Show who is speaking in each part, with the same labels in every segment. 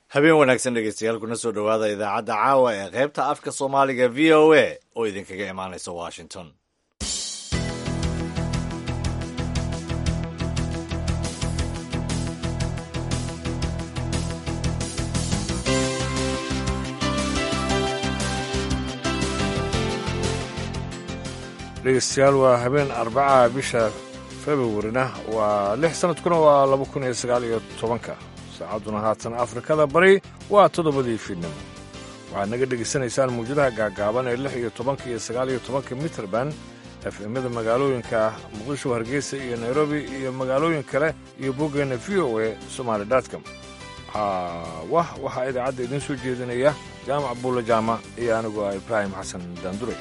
Speaker 1: habeen wanaagsan dhegeystayaal kuna soo dhowaada idaacadda caawa ee qaybta afka soomaaliga v o a oo idinkaga imaanaysa washington
Speaker 2: dhegeystayaal waa habeen arbaca bisha februarina waa lix sanadkuna waa laba kun iyo sagaal iyo tobanka saacadduna haatan afrikada bari waa toddobadii fiidnimo waxaad naga dhegaysanaysaan mawjadaha gaagaaban ee lix iyo tobanka iyo sagaal iyo tobanka mitrband efemyada magaalooyinka muqdisho hargeysa iyo nairobi iyo magaalooyin kale iyo boggeenna v o a somaali dotcom wah waxaa idaacadda idiin soo jeedinaya jaamac buulla jaamac iyo anigu ah ibraahim xasan daanduray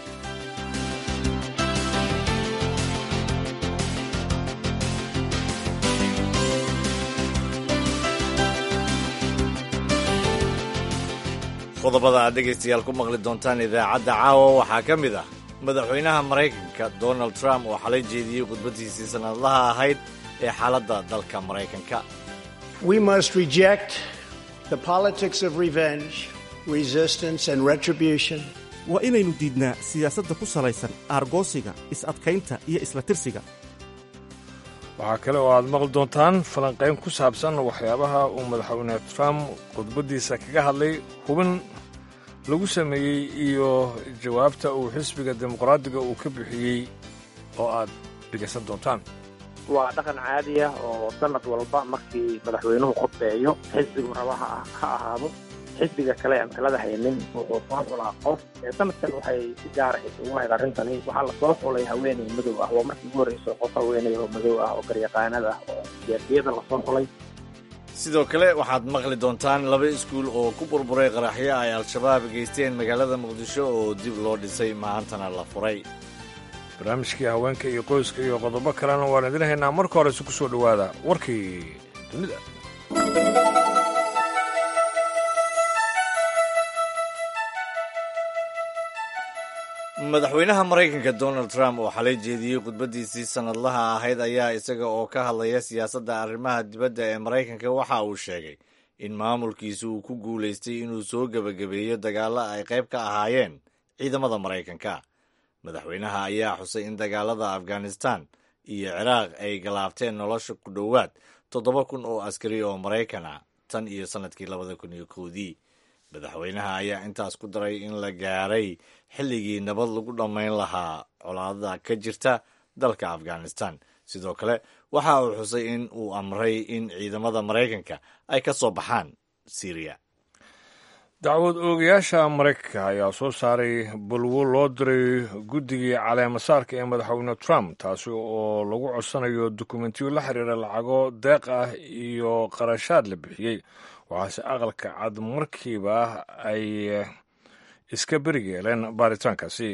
Speaker 1: qodobada aad dhegaystayaal ku maqli doontaan idaacadda caawa waxaa ka mid ah madaxweynaha maraykanka donald trump oo xalay jeediyey khudbaddiisii sannadlaha ahayd ee xaaladda dalka maraykanka
Speaker 3: We must reject the politics of revenge, resistance, and retribution.
Speaker 4: waa inaynu diidnaa siyaasadda ku salaysan aargoosiga is-adkaynta iyo isla tirsiga
Speaker 2: waxaa kale oo aad maqli doontaan falanqayn ku saabsan waxyaabaha uu madaxweyne trump khudbaddiisa kaga hadlay hubin lagu sameeyey iyo jawaabta uu xisbiga dimuqraadiga uu ka bixiyey oo aad dhegaysan doontaan
Speaker 5: waa dhaqan caadi ah oo sanad walba markii madaxweynuhu khudbeeyo xisbigu raba ha ha ahaado xisbiga kale aan talada haynin wuxuu soo xulaa qof sanadkan waxay si gaara isugu hayd arrintani waxaa lasoo xulay haweeney madow ah waa markii ugu horreyso qof haweeney oo madow ah oo garyaqaanada ah oo siyaasiyada lasoo xulay
Speaker 1: sidoo kale waxaad maqli doontaan laba iskuul oo ku burburay qaraxyo ay al-shabaab geysteen magaalada muqdisho oo dib loo dhisay maantana la furay
Speaker 2: barnaamijkii haweenka iyo qoyska iyo qodobo kalena waan idin haynaa marka horese ku soo dhowaada warkii dunida
Speaker 1: madaxweynaha maraykanka donald trump oo xalay jeediyey khudbaddiisii sannadlaha ahayd ayaa isaga oo ka hadlaya siyaasadda arrimaha dibadda ee maraykanka waxa uu sheegay in maamulkiisu uu ku guulaystay inuu soo gebagabeeyo dagaallo ay qayb ka ahaayeen ciidamada maraykanka madaxweynaha ayaa xusay in dagaalada afghanistan iyo ciraaq ay galaabteen nolosha ku dhowaad toddoba kun oo askari oo maraykan ah tan iyo sannadkii labada kun iyo kowdii madaxweynaha ayaa intaas ku daray in la gaaray xilligii nabad lagu dhammayn lahaa colaadada ka jirta dalka afghanistan sidoo kale waxa uu xusay in uu amray in ciidamada maraykanka ay ka soo baxaan syriya
Speaker 2: dacwad oogayaasha maraykanka ayaa soo saaray balwo loo diray guddigii caleemasaarka ee madaxweyne trump taasi oo lagu codsanayo dukumentiyo la xiriira lacago deeq ah iyo qarashaad la bixiyey waxaase aqalka cad markiiba ay iska berigeeleen baaritaankaasi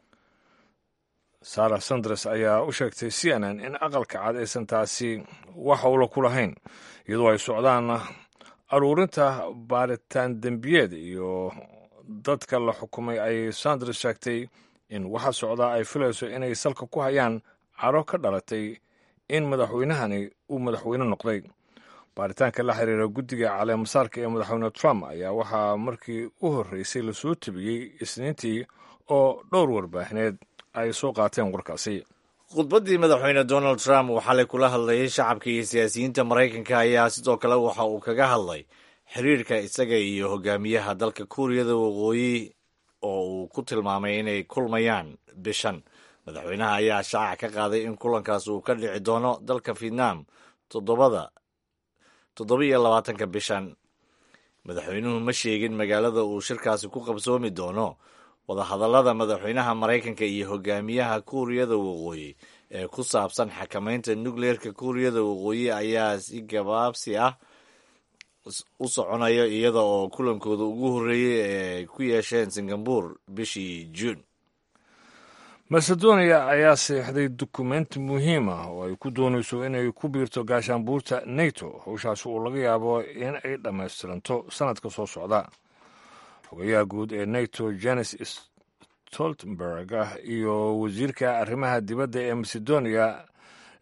Speaker 2: sarah sanders ayaa u sheegtay c n n in aqalka cad aysan taasi wax howla ku lahayn iyadoo ay socdaan aruurinta baaritaan dembiyeed iyo dadka la xukumay ay sanders sheegtay in waxa socdaa ay filayso inay salka ku hayaan caro ka dhalatay in madaxweynahani uu madaxweyne noqday baaritaanka la xiriira guddiga caleemasaarka ee madaxweyne trump ayaa waxaa markii u horreysay lasoo tebiyey isniintii oo dhowr warbaahineed ay soo qaateen warkaasi
Speaker 1: khudbaddii madaxweyne donald trump uu xalay kula hadlayay shacabka iyo siyaasiyiinta maraykanka ayaa sidoo kale waxa uu kaga hadlay xiriirka isaga iyo hogaamiyaha dalka kuuriyada waqooyi oo uu ku tilmaamay inay kulmayaan bishan madaxweynaha ayaa shaaca ka qaaday in kulankaas uu ka dhici doono dalka vietnam toddobada toddoba iyo labaatanka bishan madaxweynuhu ma sheegin magaalada uu shirkaasi ku qabsoomi doono wadahadallada madaxweynaha maraykanka iyo hogaamiyaha kuuriyada waqooyi ee ku saabsan xakamaynta nukleerka kuuriyada waqooyi ayaa si gabaabsi ah u soconaya iyada oo kulankooda ugu horreeyey ee ay ku yeesheen singabur bishii juun
Speaker 2: macedonia ayaa seexday dukumenti muhiim ah oo ay ku doonayso inay ku biirto gaashaanbuurta nato howshaasi uu laga yaabo in ay dhammaystiranto sannadka soo socda xogayaha guud ee nato jenes stoltenberg iyo wasiirka arrimaha dibadda ee macedonia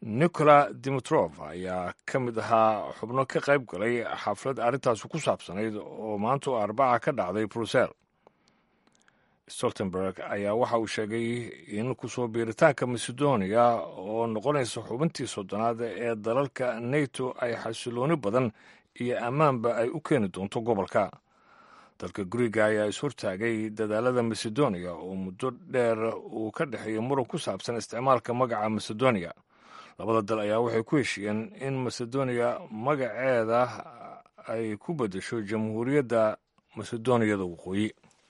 Speaker 2: nicola dimitrof ayaa ka mid ahaa xubno ka qayb galay xaflad arrintaasi ku saabsanayd oo maanta oo arbaca ka dhacday brussel stoltenberg ayaa waxa uu sheegay in kusoo biiritaanka macedonia oo noqonaysa xubintii soddonaad ee dalalka neto ay xasilooni badan iyo ammaanba ay u keeni doonto gobolka dalka guriga ayaa ishortaagay dadaalada macedonia oo muddo dheer uu ka dhexeeya muran ku saabsan isticmaalka magaca macedonia labada dal ayaa waxay ku heshiiyeen in macedonia magaceeda ay ku beddesho jamhuuriyadda macedoniyada waqooyi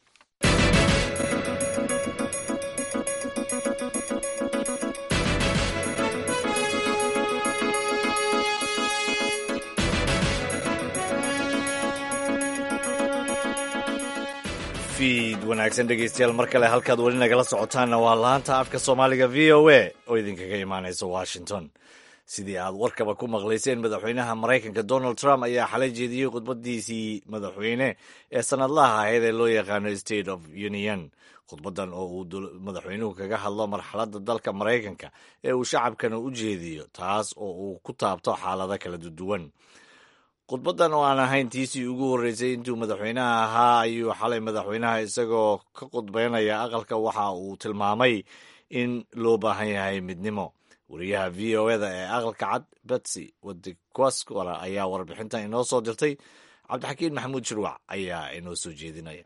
Speaker 1: fiid wanaagsan dhegeystayaal mar kale halkaad weli nagala socotaanna waa laanta afka soomaaliga v o a oo idinkaga imaanaysa washington sidii aad warkaba ku maqlayseen madaxweynaha maraykanka donald trump ayaa xalay jeediyey khudbadiisii madaxweyne ee sanadlaha ahayd ee loo yaqaano state of union khudbadan oo uu madaxweynuhu kaga hadlo marxaladda dalka maraykanka ee uu shacabkana u jeediyo taas oo uu ku taabto xaalado kala duwan khudbadan oo aan ahayn tiisii ugu horreysay intuu madaxweynaha ahaa ayuu xalay madaxweynaha isagoo ka khudbeynaya aqalka waxa uu tilmaamay in loo baahan yahay midnimo wariyaha v o eda ee aqalka cad betsy wadikwaskora ayaa warbixintan inoo soo dirtay cabdixakiin maxamuud shirwac ayaa inoo soo jeedinaya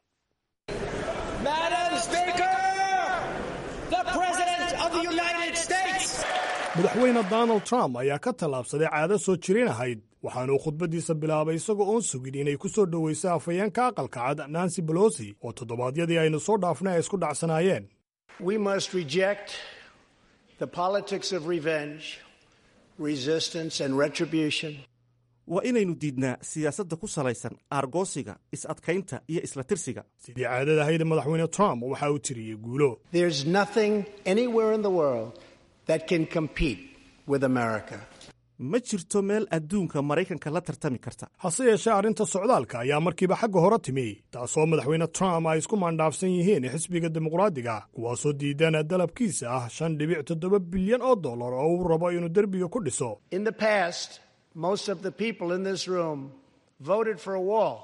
Speaker 6: madaxweyne donald trump ayaa ka tallaabsaday caado soo jirin ahayd waxaanuu khudbaddiisa bilaabay isagoo oon sugin inay ku soo dhowayso afhayeenka aqalka cad nancy bolosi oo toddobaadyadii aynu soo dhaafnay ay isku dhacsanaayeen
Speaker 3: We must reject the politics of revenge, resistance, and retribution.
Speaker 4: waa inaynu diidnaa siyaasadda ku salaysan aargoosiga is-adkaynta iyo isla tirsiga
Speaker 6: sidii caadada ahayd madaxweyne trump waxa uu tiriyey guulo
Speaker 3: There's nothing anywhere in the world that can compete with America.
Speaker 4: ma jirto meel adduunka maraykanka la tartami karta
Speaker 6: hase yeeshee arrinta socdaalka ayaa markiiba xagga hore timi taasoo madaxweyne trump ay isku maandhaafsan yihiin xisbiga dimuqraadiga kuwaasoo diidaan dalabkiisa ah shan dhibic toddoba bilyan oo dollar oo uu rabo inuu derbiga ku dhiso
Speaker 3: In the past, most of the people in this room voted for a wall,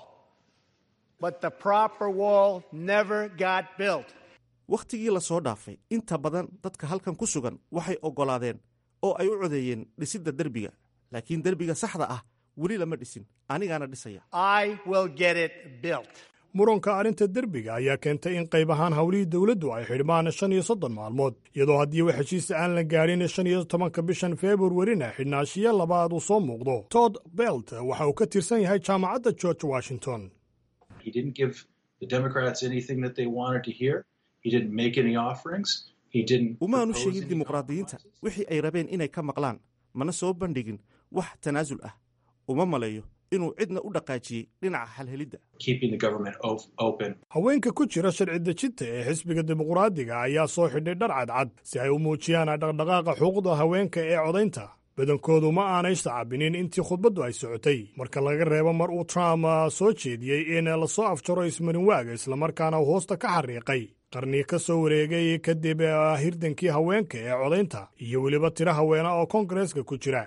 Speaker 3: but the proper wall never got built.
Speaker 4: wakhtigii la soo dhaafay inta badan dadka halkan ku sugan waxay oggolaadeen oo ay u codeeyeen dhisidda derbiga laakiin derbiga saxda ah weli lama dhisin anigaana dhisaya
Speaker 3: I will get it built.
Speaker 6: muranka arrinta derbiga ayaa keentay in qayb ahaan howlihii dowladdu ay xidhmaan shan iyo soddon maalmood iyadoo haddii wax heshiisa aan la gaadhin shan iyo tobanka bishan februarina xidhnaashiyo labaad uu soo muuqdo todd belt waxa uu ka tirsan yahay jaamacadda george washington
Speaker 7: He didn't give the Democrats anything that they wanted to hear. He didn't make any offerings. He didn't.
Speaker 4: umaanu
Speaker 7: propose
Speaker 4: sheegin
Speaker 7: any
Speaker 4: dimuqraadiyiinta
Speaker 7: compromises.
Speaker 4: wixii ay rabeen inay ka maqlaan mana soo bandhigin wax tanaasul ah uma maleeyo inuu cidna u dhaqaajiyey dhinaca halhelidda
Speaker 7: Keeping the government op- open.
Speaker 6: haweenka ku jira sharci dejinta ee xisbiga dimuqraadiga ayaa soo xidhay dhar cadcad si ay u muujiyaan dhaqdhaqaaqa xuquuqda haweenka ee codaynta badankoodu ma aanay sacabinin intii khudbaddu ay socotay marka laga reebo mar uu trump ah, soo jeediyey in lasoo afjaro ismarinwaaga islamarkaana uu hoosta ka xariiqay qarni ka soo wareegay kadib ah, hirdankii haweenka ee codaynta iyo weliba tiro haweena oo koongareeska ku jira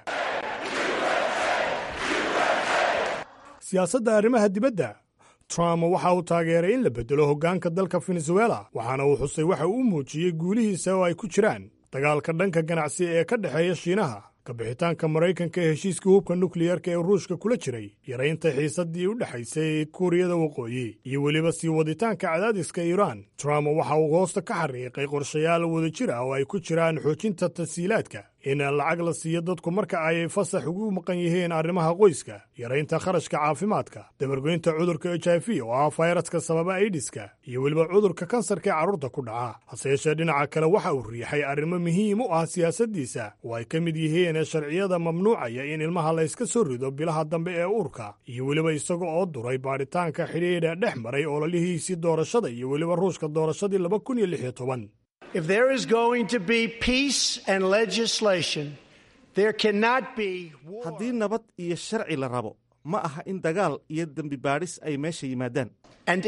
Speaker 6: siyaasadda arrimaha dibadda trump waxa uu taageeray in la beddelo hoggaanka dalka venezuela waxaana uu xusay waxa uu muujiyey guulihiisa oo ay ku jiraan dagaalka dhanka ganacsi ee ka dhexeeya shiinaha kabixitaanka maraykanka ee heshiiskii hubka nukliyarka ee ruushka kula jiray yaraynta xiisaddii u dhexaysay kuuriyada waqooyi iyo weliba sii waditaanka cadaadiska iiraan trump waxa uu hoosta ka xariiqay qorshayaal wadajir ah oo ay ku jiraan xoojinta tasiilaadka in lacag la siiyo dadku marka ay fasax ugu maqan yihiin arrimaha qoyska yaraynta kharashka caafimaadka dabargoynta cudurka h i v oo ah fayraska sababa aidiska iyo weliba cudurka kansarka ee carruurta ku dhaca hase yeeshee dhinaca kale waxa uu riixay arrimo muhiim u ah siyaasaddiisa oo ay ka mid yihiin sharciyada mamnuucaya in ilmaha la yska soo rido bilaha dambe ee uurka iyo weliba isaga oo duray baadhitaanka xidhiidha dhex maray ololihiisii doorashada iyo weliba ruushka doorashadii laba kun iyo lix iyo toban
Speaker 3: If there is going to be peace and legislation, there cannot be war.
Speaker 4: haddii nabad iyo sharci la rabo ma aha in dagaal iyo dembi baadhis ay meesha yimaadaan
Speaker 3: and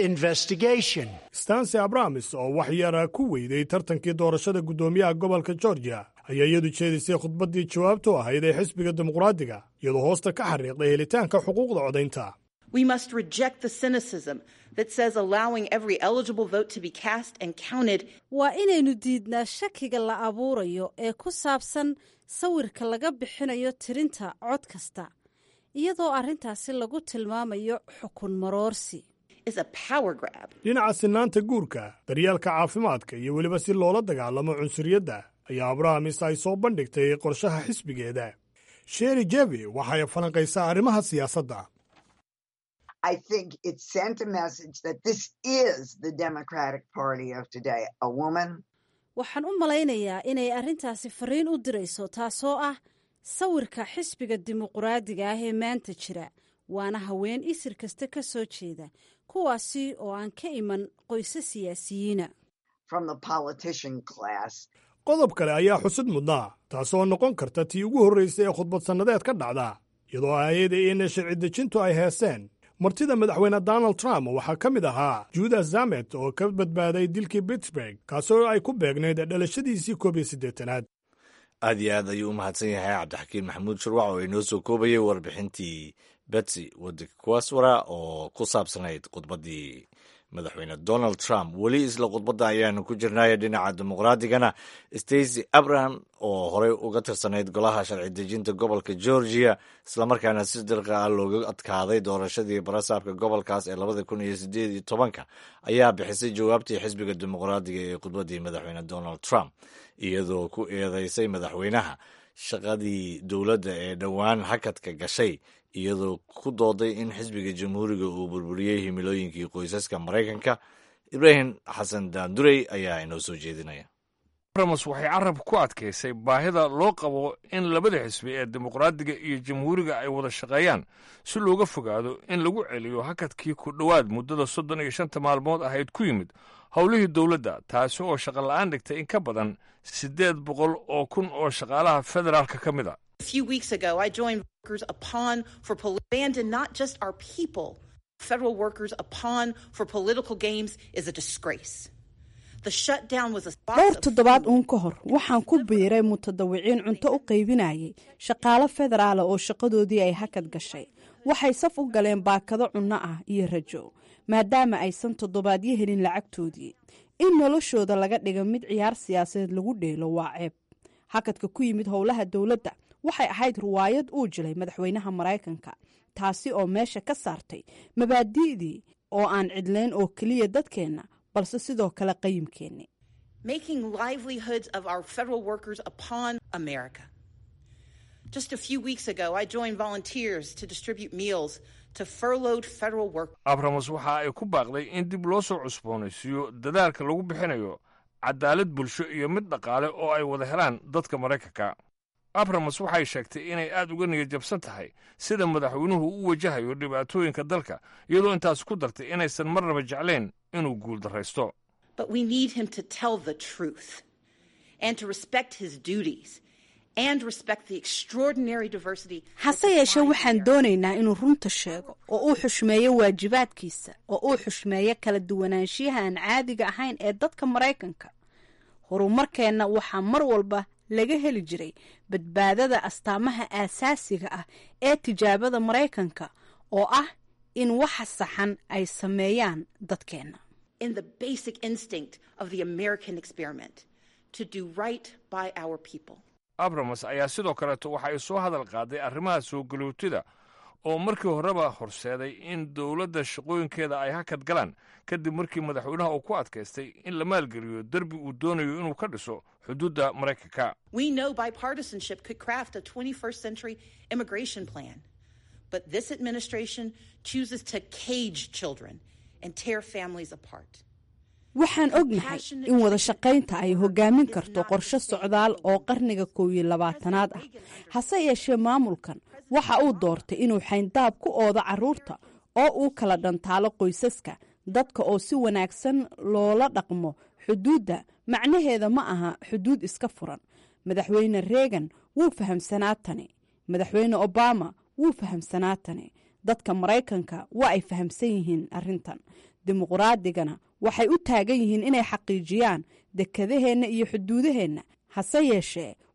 Speaker 3: investigation.
Speaker 6: stansi abramis oo wax yara ku weyday tartankii doorashada guddoomiyaha gobolka georgia ayaa iyadu jeedisay khudbaddii jawaabtu ahayd ee xisbiga dimuqraadiga iyadoo hoosta ka xariiqday helitaanka xuquuqda codaynta
Speaker 8: We must reject the cynicism that says allowing every eligible vote to be cast and counted
Speaker 9: waa inaynu diidnaa shakiga la abuurayo ee ku saabsan sawirka laga bixinayo tirinta cod kasta iyadoo arrintaasi lagu tilmaamayo xukun maroorsi
Speaker 8: is a power grab.
Speaker 6: dhinaca sinaanta guurka daryaalka caafimaadka iyo weliba si loola dagaalamo cunsuriyadda ayaa abrahamis ay soo bandhigtay qorshaha xisbigeeda sheri jevi waxay falanqaysaa arrimaha siyaasadda
Speaker 10: I think it sent a message that this is the Democratic Party of today. A woman,
Speaker 9: waxaan u malaynayaa inay arrintaasi fariin u dirayso taasoo ah sawirka xisbiga dimuqraadiga ah ee maanta jira waana haween isir kasta ka soo jeeda kuwaasi oo aan ka iman qoyse siyaasiyiina
Speaker 10: from the politician class.
Speaker 6: qodob kale ayaa xusid mudnaa taasoo noqon karta tii ugu horraysay ee khudbad sannadeed ka dhacda iyadoo aayada in sharci dejintu ay heeseen martida madaxweyne donald trump waxaa ka mid ahaa judas zamet oo ka badbaaday dilkii pittsburg kaasoo ay ku beegnayd dhalashadiisii koob iyo siddeetanaad
Speaker 1: aad iyo aad ayuu u mahadsan yahay cabdixakiin maxamuud shurwac oo inoo soo koobayay warbixintii betsy wadikuwaswara oo ku saabsanayd khudbaddii madaxweyne donald trump weli isla khudbadda ayaanu ku jirnay dhinaca dimuqraadigana stacy abraham oo horey uga tirsanayd golaha sharci dejinta gobolka georgia islamarkaana si dirqa ah looga adkaaday doorashadii barasaabka gobolkaas ee labada kun iyo sideed iyo tobanka ayaa bixisay jawaabtii xisbiga dimuqraadiga ee khudbaddii madaxweyne donald trump iyadoo ku eedeysay madaxweynaha shaqadii dowladda ee dhowaan hakadka gashay iyadoo ku dooday in xisbiga jamhuuriga uu burburiyey himilooyinkii qoysaska maraykanka ibraahim xasan daandurey ayaa inoo soo jeedinaya
Speaker 2: ramos waxay carabka ku adkaysay baahida loo qabo in labada xisbi ee dimuqraadiga iyo jamhuuriga ay wada shaqeeyaan si looga fogaado in lagu celiyo hakadkii ku dhowaad muddada soddon iyo shanta maalmood ahayd ku yimid howlihii dowladda taasi oo shaqola'aan dhigtay in ka badan siddeed boqol oo kun oo shaqaalaha federaalka ka mid a
Speaker 8: A few weeks ago, I joined workers upon for pol- abandon not just our people. Federal workers upon for political games is a disgrace. The shutdown was a
Speaker 9: dhowr toddobaad uun ka hor waxaan ku biiray mutadawiciin cunto u qaybinayay shaqaalo federaala oo shaqadoodii ay hakad gashay waxay saf u galeen baakado cunno ah iyo rajo maadaama aysan toddobaadyo helin lacagtoodii in noloshooda laga dhiga mid ciyaar siyaasadeed lagu dheelo waa ceeb hakadka ku yimid howlaha dowladda waxay ahayd ruwaayad uu jilay madaxweynaha maraykanka taasi oo meesha ka saartay mabaadi'dii oo aan cidlayn oo keliya dadkeenna balse sidoo kale qayimkeenni
Speaker 8: making livelihoods of our federal workers upon America. Just a few weeks ago, I joined volunteers to distribute meals to furloughed federal workers.
Speaker 2: abramos waxa ay ku baaqday in dib loo soo cusboonaysiiyo dadaalka lagu bixinayo cadaalad bulsho iyo mid dhaqaale oo ay wada helaan dadka maraykanka abramos waxay sheegtay inay aad uga niyad jabsan tahay sida madaxweynuhu u wajahayo dhibaatooyinka dalka iyadoo intaas ku dartay inaysan marnaba jeclayn inuu guuldarraysto
Speaker 8: But we need him to tell the truth and to respect his duties and respect the extraordinary diversity.
Speaker 9: hase yeeshee waxaan doonaynaa inuu runta sheego oo uu xushmeeyo waajibaadkiisa oo uu xushmeeyo kala duwanaanshiyaha aan caadiga ahayn ee dadka maraykanka horumarkeenna waxaa mar walba laga heli jiray badbaadada astaamaha aasaasiga ah ee tijaabada maraykanka oo ah in waxa saxan ay sameeyaan dadkeenna
Speaker 8: in the basic instinct of the American experiment to do right by our people.
Speaker 2: abramos ayaa sidoo kaleeto waxa ay soo hadal qaaday arrimaha soo galootida oo markii horeba horseeday in dowladda shaqooyinkeeda ay hakad galaan kadib markii madaxweynaha uu ku adkaystay in la maalgeliyo derbi uu doonayo inuu ka dhiso xuduudda maraykanka
Speaker 8: We know bipartisanship could craft a 21st century immigration plan, but this administration chooses to cage children and tear families apart.
Speaker 9: waxaan ognahay in wada shaqaynta ay hogaamin karto qorshe socdaal oo qarniga koow iyo labaatanaad ah hase yeeshee maamulkan waxa uu doortay inuu xayndaab ku oodo carruurta oo uu kala dhantaalo qoysaska dadka oo si wanaagsan loola dhaqmo xuduudda macnaheeda ma aha xuduud iska furan madaxweyne reegan wuu fahamsanaa tani madaxweyne obama wuu fahamsanaa tani dadka maraykanka waa ay fahamsan yihiin arrintan dimuqraadigana waxay u taagan yihiin inay xaqiijiyaan dekedaheenna iyo xuduudaheenna hase yeeshee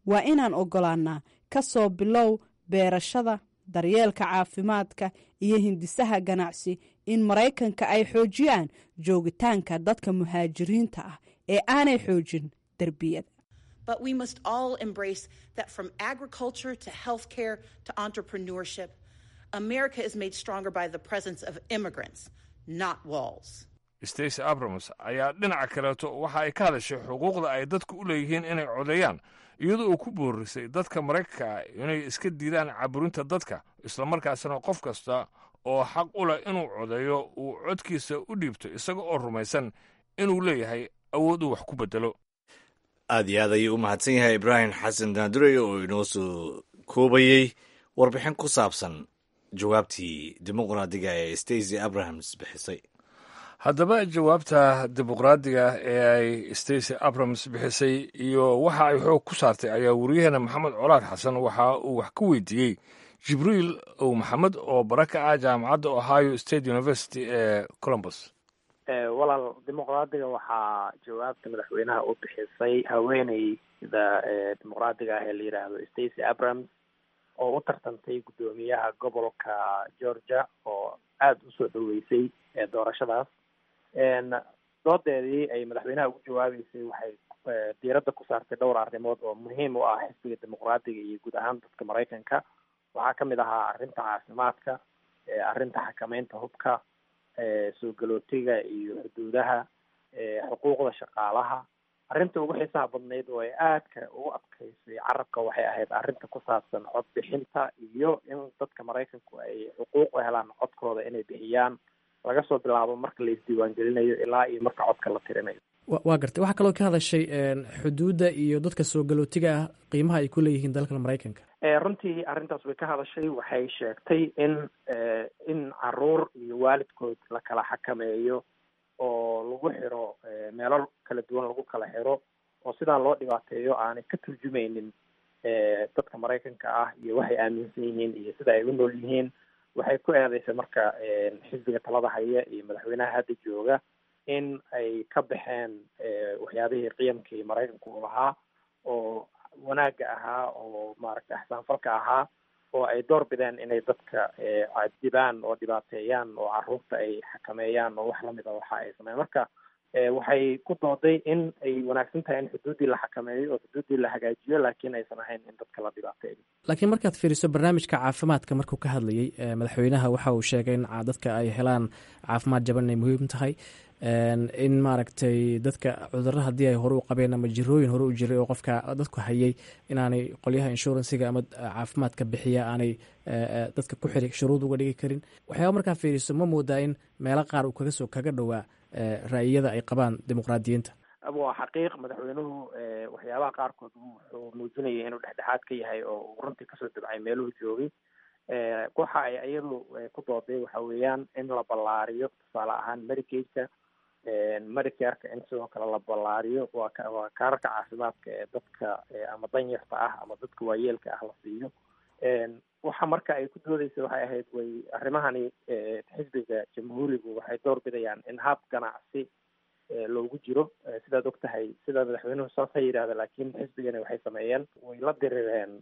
Speaker 9: waa inaan ogolaanaa ka soo bilow beerashada daryeelka caafimaadka iyo hindisaha ganacsi in maraykanka ay xoojiyaan joogitaanka dadka muhaajiriinta ah ee aanay xoojin derbiyada
Speaker 8: But we must all embrace that from agriculture to healthcare to entrepreneurship, America is made stronger by the presence of immigrants, not walls.
Speaker 2: stacy abrams ayaa dhinaca kaleeto waxa ay ka hadashay xuquuqda ay dadku u leeyihiin inay codeeyaan iyadoo uu ku boorisay dadka maraykanka ah inay iska diidaan caburinta dadka islamarkaasna qof kasta oo xaq u leh inuu codeeyo uu codkiisa u dhiibto isaga oo rumaysan inuu leeyahay awood uu wax ku bedelo
Speaker 1: aad iyo aad ayuu u mahadsan yahay ibraahim xasan daandurey oo inoo soo koobayey warbixin ku saabsan jawaabtii dimuqraadiga ee stacy abrahams bixisay
Speaker 2: haddaba jawaabta dimuqraadiga ee ay stacy abrams bixisay iyo waxa ay xoog ku saartay ayaa wariyaheena maxamed colaad xasan waxa uu wax ka weydiiyey jibriil ow maxamed oo bara ka ah jaamacadda ohio state university ee columbus
Speaker 5: walaal dimuqraadiga waxaa jawaabta madaxweynaha u bixisay haweeneyda dimuqraadiga ah ee la yidhaahdo stacy abrams oo u tartantay guddoomiyaha gobolka georgia oo aada usoo dhoweysay doorashadaas doodeedii ay madaxweynaha ugu jawaabeysay waxay diiradda ku saartay dhowr arrimood oo muhiim u ah xisbiga dimuqraadiga iyo guud ahaan dadka maraykanka waxaa kamid ahaa arrinta caafimaadka arrinta xakameynta hubka soo galootiga iyo xuduudaha xuquuqda shaqaalaha arrinta ugu xiisaha badnayd oo ay aadka ugu adkaysay carabka waxay ahayd arrinta ku saabsan cod bixinta iyo in dadka maraykanku ay xuquuq u helaan codkooda inay bixiyaan laga soo bilaabo marka la isdiiwaangelinayo ilaa iyo marka codka la tirinayo
Speaker 11: waa gartay waxaa kaloo ka hadashay xuduudda iyo dadka soo galootiga ah qiimaha ay ku leeyihiin dalkan maraykanka
Speaker 5: runtii arrintaas way ka hadashay waxay sheegtay in in caruur iyo waalidkood la kala xakameeyo oo lagu xiro meelo kala duwan lagu kala xiro oo sidaa loo dhibaateeyo aanay ka turjumaynin dadka maraykanka ah iyo waxay aaminsan yihiin iyo sida ay u nool yihiin waxay ku eedeysay marka xisbiga talada haya iyo madaxweynaha hadda jooga in ay ka baxeen waxyaabihii qiyamkii maraykanku u lahaa oo wanaagga ahaa oo maaragtay axsaanfalka ahaa oo ay door bideen inay dadka cadibaan oo dhibaateeyaan oo caruurta ay xakameeyaan oo wax lamid a waxa ay sameeyaan marka waxay ku dooday in ay wanaagsan tahay in xuduuddii la xakameeyo oo xuduuddii la hagaajiyo laakiin aysan ahayn in dadka la dhibaateeyo
Speaker 11: laakiin markaad fiiriso barnaamijka caafimaadka markuu ka hadlayey madaxweynaha waxa uu sheegay in dadka ay helaan caafimaad jaban inay muhiim tahay in maaragtay dadka cudurro haddii ay hore u qabeen ama jirooyin hore u jiray oo qofka dadku hayay inaanay qolyaha inshuransiga ama caafimaadka bixiya aanay dadka ku xiri shuruud uga dhigi karin waxyaaba markaa fiiriso ma moodaa in meelo qaar uu kaga soo kaga dhowaa ra'yiyada ay qabaan dimuqraadiyiinta
Speaker 5: waa xaqiiq madaxweynuhu waxyaabaha qaarkood wuxuu muujinayay inuu dhexdhexaad ka yahay oo uu runtii kasoo dabcay meeluhu joogay waxa ay iyadu ku dooday waxa weeyaan in la ballaariyo tusaale ahaan medicaidka medicareka in sidoo kale la ballaariyo waa waa kaararka caafimaadka ee dadka ama danyarta ah ama dadka waayeelka ah la siiyo waxa marka ay ku doodeysa waxay ahayd way arrimahani xisbiga jamhuurigu waxay door bidayaan in hab ganacsi loogu jiro sidaad og tahay sida madaxweynuhu saas ha yidhahda laakiin xisbigani waxay sameeyeen way la dirireen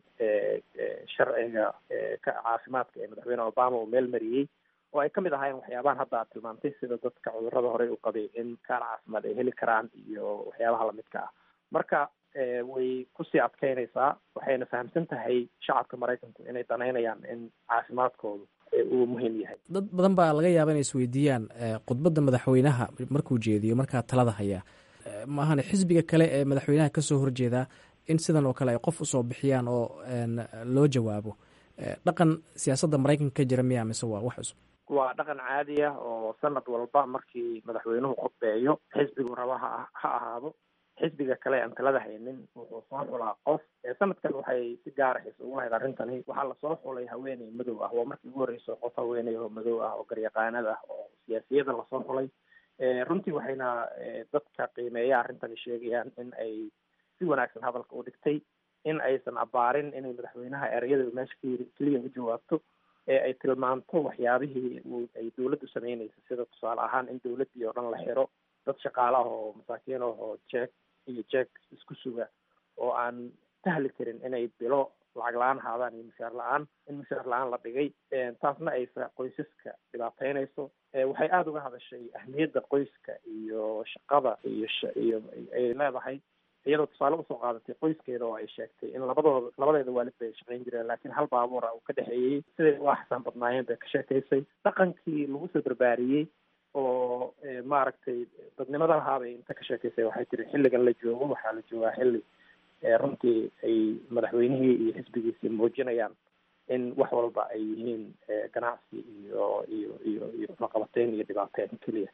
Speaker 5: sharciga ka caafimaadka ee madaxweyne obama uu meel mariyey oo ay kamid ahaayeen waxyaabahan hadda aad tilmaantay sida dadka cudurrada horey u qabay in kaar caafimaad ay heli karaan iyo waxyaabaha lamidka ah marka way kusii adkeynaysaa waxayna fahamsan tahay shacabka maraykanku inay danaynayaan in caafimaadkoodu uu muhiim yahay
Speaker 11: dad badan baa laga yaaba inay isweydiiyaan khudbadda madaxweynaha markuu jeediyo markaa talada hayaa maahane xisbiga kale ee madaxweynaha kasoo horjeedaa in sidan oo kale ay qof usoo bixiyaan oo loo jawaabo dhaqan siyaasadda maraykanka ka jira miya mise waa wax cusub
Speaker 5: waa dhaqan caadi ah oo sanad walba markii madaxweynuhu khudbeeyo xisbigu raba ha ha ahaado xisbiga kale aan talada haynin wuxuu soo xulaa qof sanadkan waxay si gaara xiisa ugu lahayd arrintani waxaa lasoo xulay haweeney madow ah waa markii ugu horreyso qof haweeney oo madow ah oo garyaqaanad ah oo siyaasiyada lasoo xulay runtii waxayna dadka qiimeeya arrintani sheegayaan in ay si wanaagsan hadalka u dhigtay in aysan abaarin inay madaxweynaha ereyada meesha ka yiri keliya u jawaabto ee ay tilmaamto waxyaabihii uu ay dawladdu sameynaysa sida tusaale ahaan in dawladdii oo dhan la xiro dad shaqaale ah oo masaakiin ah oo jeeg iyo jeeg isku suga oo aan istahli karin inay bilo lacag la-aan haadaan iyo mushaar la-aan in mushaar la-aan la dhigay taasna ay qoysaska dhibaateynayso waxay aada uga hadashay ahmiyadda qoyska iyo shaqada iyo iyo ay leedahay iyadoo tusaale usoo qaadatay qoyskeeda oo ay sheegtay in labadooda labadeeda waalid bay shaqayn jireen laakiin hal baabuura uu ka dhexeeyey siday u axsan badnaayeen bay ka sheekaysay dhaqankii lagu soo barbaariyey oo maaragtay dadnimada lahaabay inta ka sheekaysay waxay tiri xilligan la joogo waxaa la joogaa xilli runtii ay madaxweynihii iyo xisbigiisii muujinayaan in wax walba ay yihiin ganacsi iyo iyo iyo iyo laqabateyn iyo dhibaateyn keliya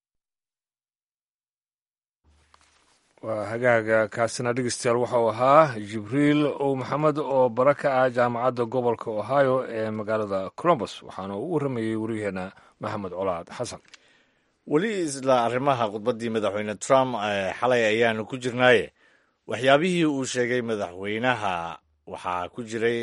Speaker 2: waa hagaaga kaasina dhegeystayaal waxau ahaa jibriil ow maxamed oo bara ka ah jaamacadda gobolka ohio ee magaalada colombus waxaana u warramayey waryaheena maxamed colaad xasan
Speaker 1: weli isla arrimaha khudbaddii madaxweyne trump xalay ayaanu ku jirnaaye waxyaabihii uu sheegay madaxweynaha waxaa ku jiray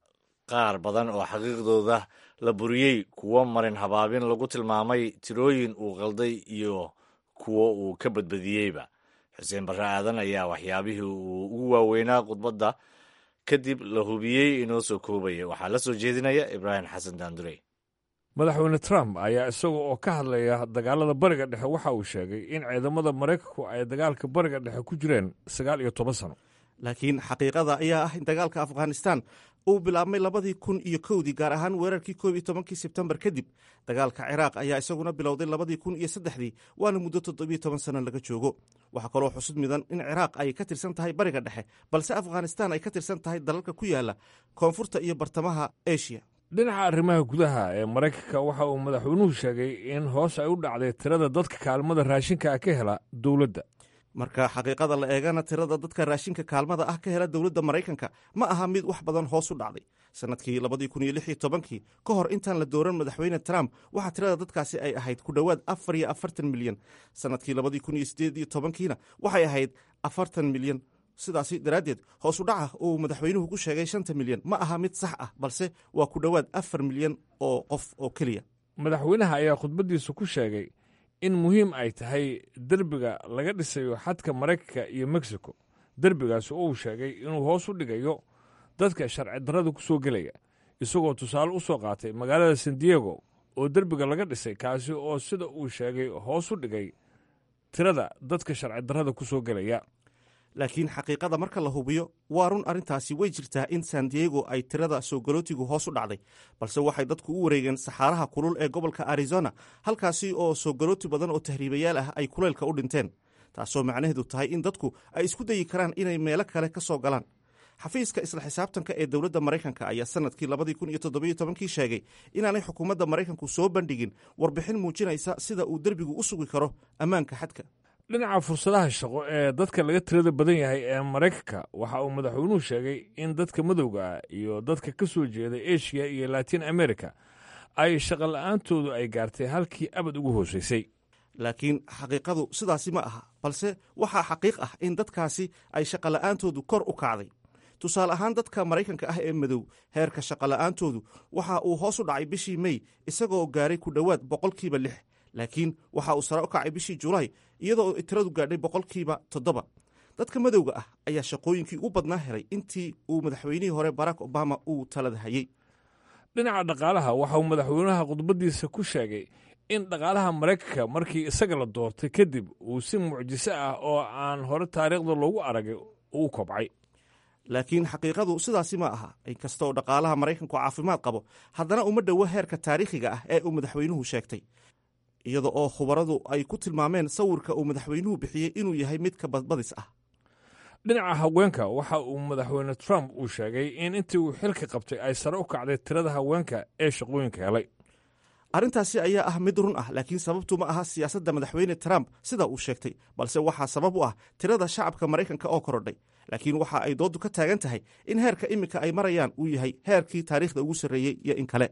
Speaker 1: qaar badan oo xaqiiqdooda la buriyey kuwo marin habaabin lagu tilmaamay tirooyin uu qalday iyo kuwo uu ka badbadiyeyba xuseen barre aadan ayaa waxyaabihii uu ugu waaweynaa khudbadda kadib la hubiyey inoo soo koobaya waxaa la soo jeedinaya ibraahim xasan daandurey
Speaker 2: madaxweyne trump ayaa isaga oo ka hadlaya dagaalada bariga dhexe waxa uu sheegay in ciidamada maraykanku ay dagaalka bariga dhexe ku jireen sagaal iyo toban sano
Speaker 4: laakiin xaqiiqada ayaa ah in dagaalka afghanistan uu bilaabmay labadii kun iyo kowdii gaar ahaan weerarkii koob iyo tobankii sebtembar kadib dagaalka ciraaq ayaa isaguna bilowday labadii kun iyo saddexdii waana muddo toddobiyo toban sano laga joogo waxaa kaloo xusud midan in ciraaq ay ka tirsan tahay bariga dhexe balse afghanistan ay ka tirsan tahay dalalka ku yaala koonfurta iyo bartamaha eshiya
Speaker 2: dhinaca arrimaha gudaha ee maraykanka waxa uu madaxweynuhu sheegay in hoos ay u dhacday tirada dadka kaalmada raashinka ah ka hela dowladda
Speaker 4: marka xaqiiqada la eegana tirada dadka raashinka kaalmada ah ka hela dowladda maraykanka ma aha mid wax badan hoos u dhacday sannadkii labadii kun iyo lix iyo tobankii ka hor intaan la dooran madaxweyne trump waxaa tirada dadkaasi ay ahayd ku dhowaad afar iyo afartan milyan sannadkii labadii kun iyo sideed iyo tobankiina waxay ahayd afartan milyan sidaasi daraaddeed hoos u dhaca uu madaxweynuhu ku sheegay shanta milyan ma aha mid sax ah balse waa ku dhowaad afar milyan oo qof oo keliya
Speaker 2: madaxweynaha ayaa khudbaddiisa ku sheegay in muhiim ay tahay derbiga laga dhisayo xadka maraykanka iyo mexico derbigaasi oo uu sheegay inuu hoos u dhigayo dadka sharci darrada ku soo gelaya isagoo tusaale u soo qaatay magaalada san diego oo derbiga laga dhisay kaasi oo sida uu sheegay hoos u dhigay tirada dadka sharci darrada ku soo gelaya
Speaker 4: laakiin xaqiiqada marka la hubiyo waa run arrintaasi way jirtaa in san diego ay tirada soo galootigu hoos u dhacday balse waxay dadku u wareegeen saxaaraha kulul ee gobolka arizona halkaasi oo soo galooti badan oo tahriibayaal ah ay kuleylka u dhinteen taasoo macnaheedu tahay in dadku ay isku dayi karaan inay meelo kale ka soo galaan xafiiska isla xisaabtanka ee dowladda maraykanka ayaa sanadkii labadii kun iyo toddobiyo tobankii sheegay inaanay xukuumadda maraykanku soo bandhigin warbixin muujinaysa sida uu derbigu u sugi karo ammaanka xadka
Speaker 2: dhinaca fursadaha shaqo ee dadka laga tirada badan yahay ee maraykanka waxa uu madaxweynuhu sheegay in dadka madowga ah iyo dadka ka soo jeeda eshiya iyo latin america ay shaqo la-aantoodu ay gaartay halkii abad ugu hooseysay
Speaker 4: laakiin xaqiiqadu sidaasi ma aha balse waxaa xaqiiq ah in dadkaasi ay shaqola'aantoodu kor u kacday tusaale ahaan dadka maraykanka ah ee madow heerka shaqola'aantoodu waxa uu hoos u dhacay bishii mey isagoo gaaray ku dhowaad boqolkiiba lix laakiin waxa uu sare u kacay bishii julaay iyadoo tiradu gaadhay boqolkiiba toddoba dadka madowga ah ayaa shaqooyinkii ugu badnaa helay intii uu madaxweynihii hore barack obama uu talada hayey
Speaker 2: dhinaca dhaqaalaha waxa uu madaxweynaha khudbaddiisa ku sheegay in dhaqaalaha maraykanka markii isaga la doortay kadib uu si mucjiso ah oo aan hore taariikhda loogu aragay uu kobcay
Speaker 4: laakiin xaqiiqadu sidaasi ma aha inkastooo dhaqaalaha maraykanku caafimaad qabo haddana uma dhowo heerka taariikhiga ah ee uu madaxweynuhu sheegtay iyada oo khubaradu ay ku tilmaameen sawirka uu madaxweynuhu bixiyey inuu yahay mid ka badbadis ah
Speaker 2: dhinaca haweenka waxa uu madaxweyne trump uu sheegay in intii uu xilka qabtay ay sare u kacday tirada haweenka ee shaqooyinka helay
Speaker 4: arrintaasi ayaa ah mid run ah laakiin sababtu ma aha siyaasadda madaxweyne trump sida uu sheegtay balse waxaa sabab u ah tirada shacabka maraykanka oo korodhay laakiin waxa ay dooddu ka taagan tahay in heerka iminka ay marayaan uu yahay heerkii taariikhda ugu sarreeyey iyo in kale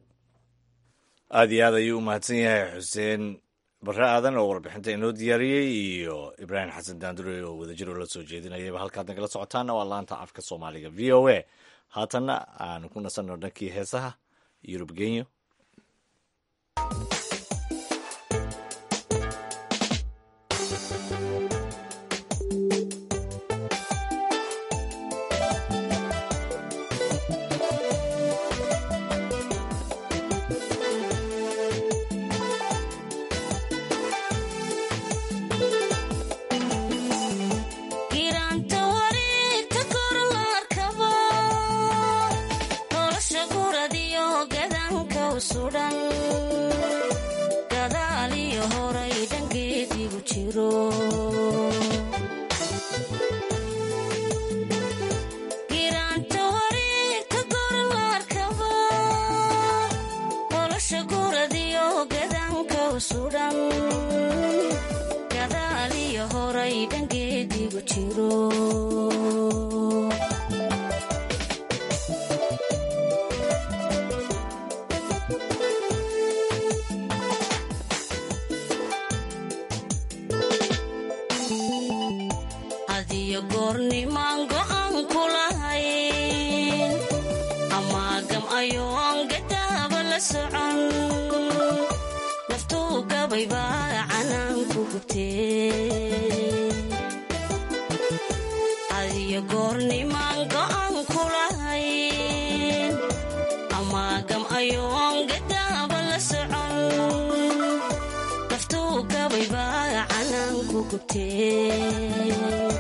Speaker 1: aada iyo aad ayuu u mahadsan yahay xuseen barre aadan oo warbixinta inoo diyaariyey iyo ibraahim xasan daandure oo wadajir oo la soo jeedinayaba halkaad nagala socotaana waa laanta afka soomaaliga v o a haatanna aanu ku nasanno dhankii heesaha yurub genyo
Speaker 12: gadaaliyo horay dhangeedigu jiro giraanta wareegta goralarkaba nolosha guradiyo gadanka sudhan gadaaliyo horay dhangeedigu jiro hadiyo goornimaan go'an ku lahayn amaagam ayoon gadaaba la socon naftuu gabay baa canaan ku gubtee hadiyo goornimaan go'an ku lahayn amaagam ayoon gadaaba la socon naftuu gabay baa canaan ku gubtee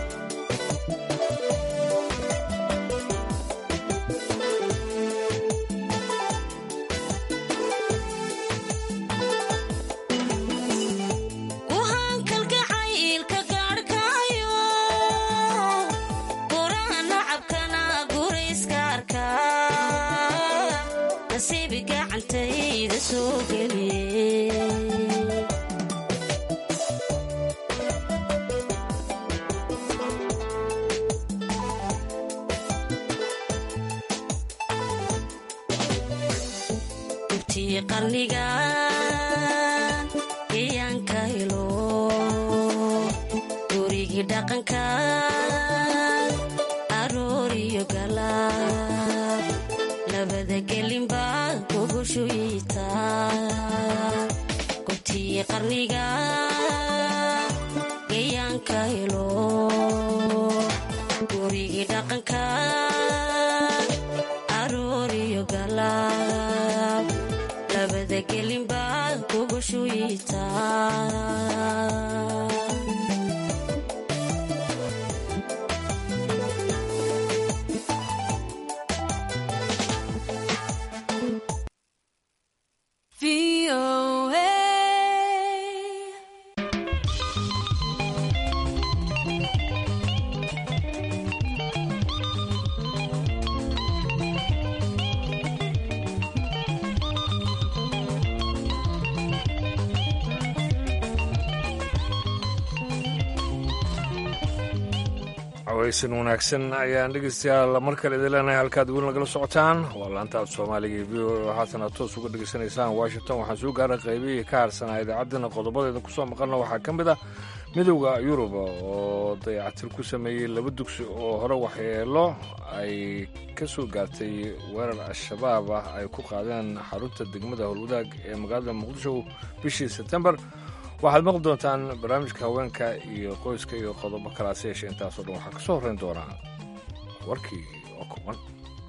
Speaker 12: guhaan kalgacaylka gaadhkaayo guraha nacabkana gurayska arkaa nasiibi gacantayda soo geliye intii qarniga geeyaanka helo gurigii dhaqanka arooriyo galaab labada gelinba gogoshoyita gobtii qarniga geeyaanka helo gurigii dhaqanka arooriyo galaab labada gelinba gogoshoyita
Speaker 2: cawaysan wanaagsan ayaan dhegeystayaal mar kale idin leenahay halkaad weli nagala socotaan waa laanta af soomaaliga iyo v o haatan aad toos uga dhegeysanaysaan washington waxaan soo gaaray qaybihii ka harsanaa idaacaddana qodobadeeda kusoo maqalna waxaa ka mid ah midowda yurub oo dayacatir ku sameeyey laba dugsi oo hore waxyeelo ay ka soo gaartay weerar al-shabaab ah ay ku qaadeen xarunta degmada howlwadaag ee magaalada muqdisho bishii sebtembar waxaad maqli doontaan barnaamijka haweenka iyo qoyska iyo qodobo kalaase yeeshe intaasoo dhan waxaa ka soo horrayn doonaa warkii oo kuban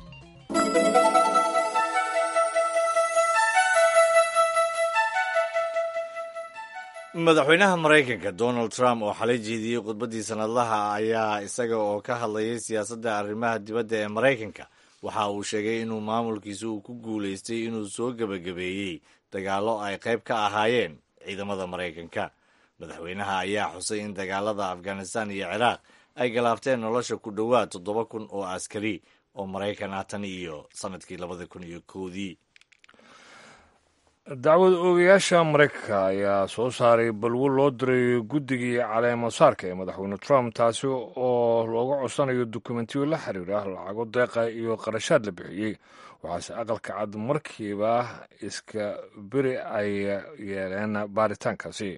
Speaker 1: madaxweynaha maraykanka donald trump oo xalay jeediyey khudbaddii sanadlaha ayaa isaga oo ka hadlayay siyaasadda arrimaha dibadda ee maraykanka waxa uu sheegay inuu maamulkiisa uu ku guulaystay inuu soo gebagabeeyey dagaallo ay qayb ka ahaayeen ciidamada maraykanka madaxweynaha ayaa xusay in dagaalada afghanistan iyo ciraaq ay galaabteen nolosha ku dhowaad toddoba kun oo askari oo maraykan ah tan iyo sanadkii labada kun iyo koodii
Speaker 2: dacwad oogayaasha maraykanka ayaa soo saaray balwo loo diray guddigii caleemasaarka ee madaxweyne trump taasi oo looga codsanayo dukumentiyo la xiriira lacago deeqa iyo qarashaad la bixiyey waxaase aqalka cad markiiba iska beri ay yeeleen baaritaankaasi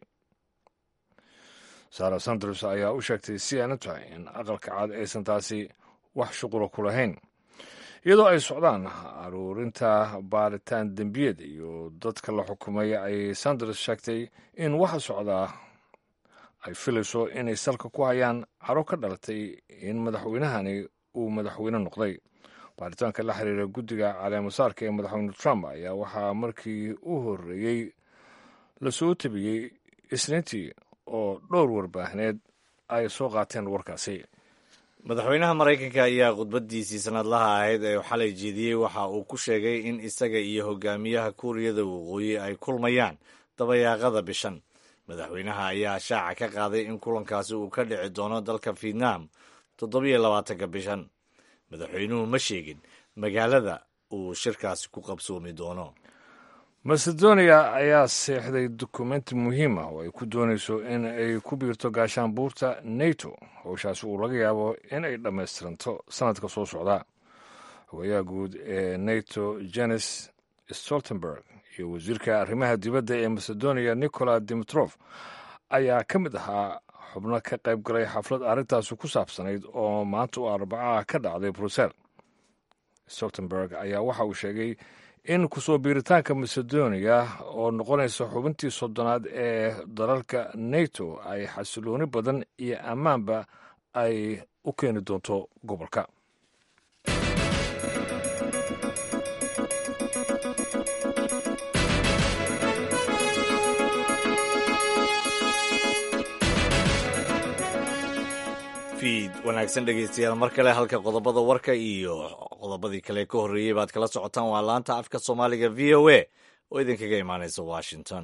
Speaker 2: sara sanders ayaa u sheegtay c n t in aqalka cad aysan taasi wax shuqula ku lahayn iyadoo ay socdaan aruurinta baaritaan dembiyeed iyo dadka la xukumay ay sanders sheegtay in waxa socdaa ay filayso inay salka ku hayaan caro ka dhalatay in madaxweynahani uu madaxweyne noqday baaritaanka la xiriira guddiga caleemasaarka ee madaxweyne trump ayaa waxaa markii u horreeyey la soo tabiyey isniintii oo dhowr warbaahineed ay soo qaateen warkaasi
Speaker 1: madaxweynaha maraykanka ayaa khudbaddiisii sanadlaha ahayd ee xalay jeediyey waxa uu ku sheegay in isaga iyo hogaamiyaha kuuriyada waqooyi ay kulmayaan dabayaaqada bishan madaxweynaha ayaa shaaca ka qaaday in kulankaasi uu ka dhici doono dalka vietnam toddobiyo labaatanka bishan madaxweynuhu ma sheegin magaalada uu shirkaasi ku qabsoomi doono
Speaker 2: macedonia ayaa seexday dukumenti muhiim ah oo ay ku doonayso in ay ku biirto gaashaanbuurta nato howshaasi uu laga yaabo in ay dhammaystiranto sanadka soo socda hogayaha guud ee nato jenes stoltenberg iyo wasiirka arrimaha dibadda ee macedonia nicola dimitrof ayaa ka mid ahaa xubno ka qayb galay xaflad arrintaasi ku saabsanayd oo maanta u arbacaha ka dhacday brussel stoltenberg ayaa waxa uu sheegay in kusoo biiritaanka macedonia oo noqonaysa xubintii soddonaad ee dalalka nato ay xasilooni badan iyo ammaanba ay u keeni doonto gobolka
Speaker 1: fiid wanaagsan dhegeystayaal mar kale halka qodobada warka iyo qodobadii kale ka horreeyey baad kala socotaan waa laanta afka soomaaliga v o a oo idinkaga imaanaysa washington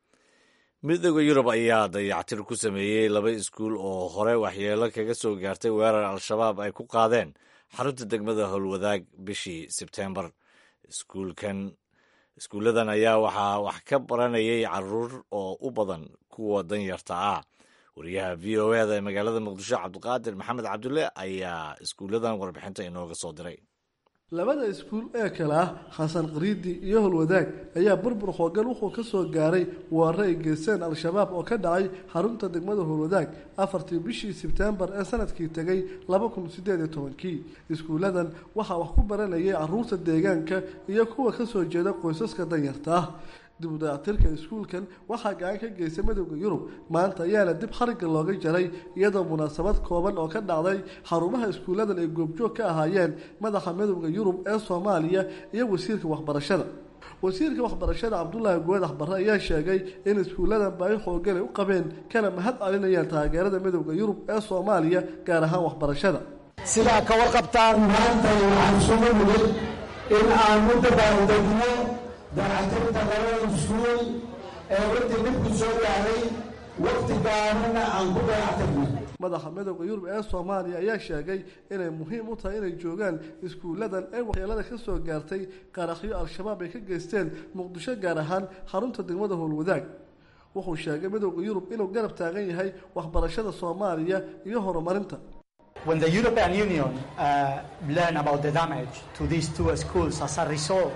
Speaker 1: midooda yurub ayaa dayactir ku sameeyey laba iskuul oo hore waxyeelo kaga soo gaartay weerar al-shabaab ay ku qaadeen xarunta degmada howlwadaag bishii sebteembar iskuulkan iskuulladan ayaa waxaa wax ka baranayay caruur oo u badan kuwa danyarta ah wariyaha v o eda ee magaalada muqdisho cabdiqaadir maxamed cabdulle ayaa iskuulladan warbixinta inooga soo diray
Speaker 13: labada iskuul ee kale ah xasan qariidi iyo holwadaag ayaa burbur hoogan wuxuu ka soo gaaray weerare ay geysteen al-shabaab oo ka dhacay xarunta degmada holwadaag afartii bishii sebteembar ee sanadkii tegay laba kun sideed iyo tobankii iskuulladan waxaa wax ku baranayay caruurta deegaanka iyo kuwa kasoo jeeda qoysaska danyarta ah dib u dayactirka iskuulkan waxaa gacan ka geystay midowda yurub maanta ayaana dib xarigga looga jaray iyadoo munaasabad kooban oo ka dhacday xarumaha iskuulladan ay goobjoog ka ahaayeen madaxa midowda yurub ee soomaaliya iyo wasiirka waxbarashada wasiirka waxbarashada cabdulaahi goodax barre ayaa sheegay in iskuulladan baahi xoogan ay u qabeen kana mahad celinayaan taageerada midowda yurub ee soomaaliya gaar ahaan waxbarashada
Speaker 14: sidaa ka warqabtaan maanta waxaan isugu nimid in aan u dabaaldegno dayactirta labada iskuul ee runtii dhibku soo gaaray waqti gaarana aan ku dayactirnay
Speaker 13: madaxa midowda yurub ee soomaaliya ayaa sheegay inay muhiim u tahay inay joogaan iskuulladan ee waxyeelada ka soo gaartay qaraxyo al-shabaab ay ka geysteen muqdisho gaar ahaan xarunta degmada howlwadaag wuxuu sheegay midowda yurub inuu garab taagan yahay waxbarashada soomaaliya iyo horumarinta
Speaker 15: When the European Union uh, learned about the damage to these two schools as a result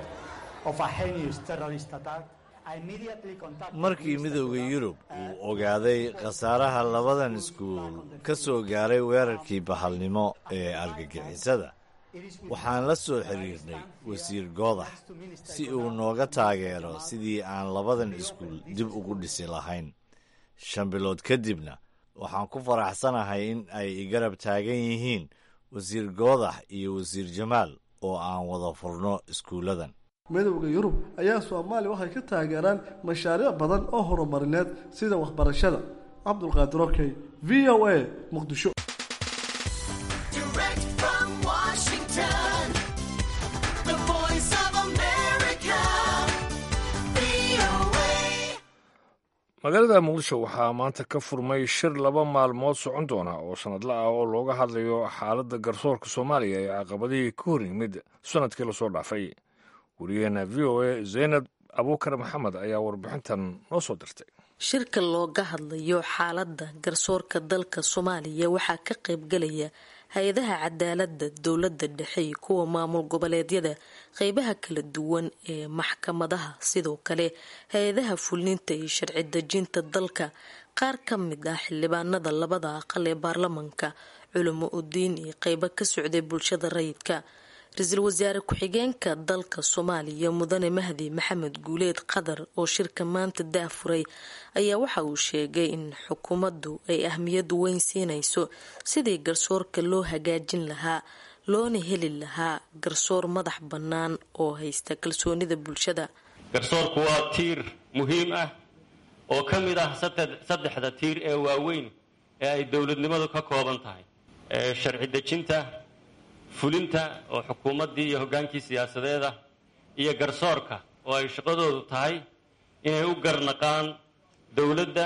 Speaker 1: markii midowda yurub uu ogaaday khasaaraha labadan iskuul ka soo gaaray weerarkii bahalnimo ee argagixisada waxaan la soo xiriirnay wasiir goodax si uu nooga taageero sidii aan labadan iskuul dib ugu dhisi lahayn shan bilood kadibna waxaan ku faraxsanahay in ay igarab taagan yihiin wasiir goodax iyo wasiir jamaal oo aan wada furno iskuulladan
Speaker 13: midowda yurub ayaa soomaaliya waxay ka taageeraan mashaariic badan oo horumarineed sida waxbarashada cabdulqaadir okey v o a muqdisho
Speaker 2: magaalada muqdisho waxaa maanta ka furmay shir laba maalmood socon doona oo sanadla ah oo looga hadlayo xaaladda garsoorka soomaaliya ee caqabadihii ka hor yimid sanadkii lasoo dhaafay wariyaheena v o a zaynab abuukar maxamed ayaa warbixintan noo soo dirtay
Speaker 16: shirka looga hadlayo xaaladda garsoorka dalka soomaaliya waxaa ka qaybgalaya hay-adaha cadaaladda dowladda dhexe iyo kuwa maamul goboleedyada qeybaha kala duwan ee maxkamadaha sidoo kale hay-adaha fulninta iyo sharci dejinta dalka qaar ka mid ah xildhibaanada labada aqal ee baarlamanka culimo udiin iyo qeybo ka socday bulshada rayidka ra-iisul wasaare ku-xigeenka dalka soomaaliya mudane mahdi maxamed guuleed qadar oo shirka maanta daafuray ayaa waxa uu sheegay in xukuumaddu ay ahmiyad weyn siinayso sidii garsoorka loo hagaajin lahaa loona heli lahaa garsoor madax bannaan oo haysta kalsoonida bulshada
Speaker 17: garsoorku waa tiir muhiim ah oo ka mid ah saddexda tiir ee waaweyn ee ay dowladnimadu ka kooban tahay sharci dejinta fulinta oo xukuumaddii iyo hoggaankii siyaasadeeda iyo garsoorka oo ay shaqadoodu tahay inay u garnaqaan dowladda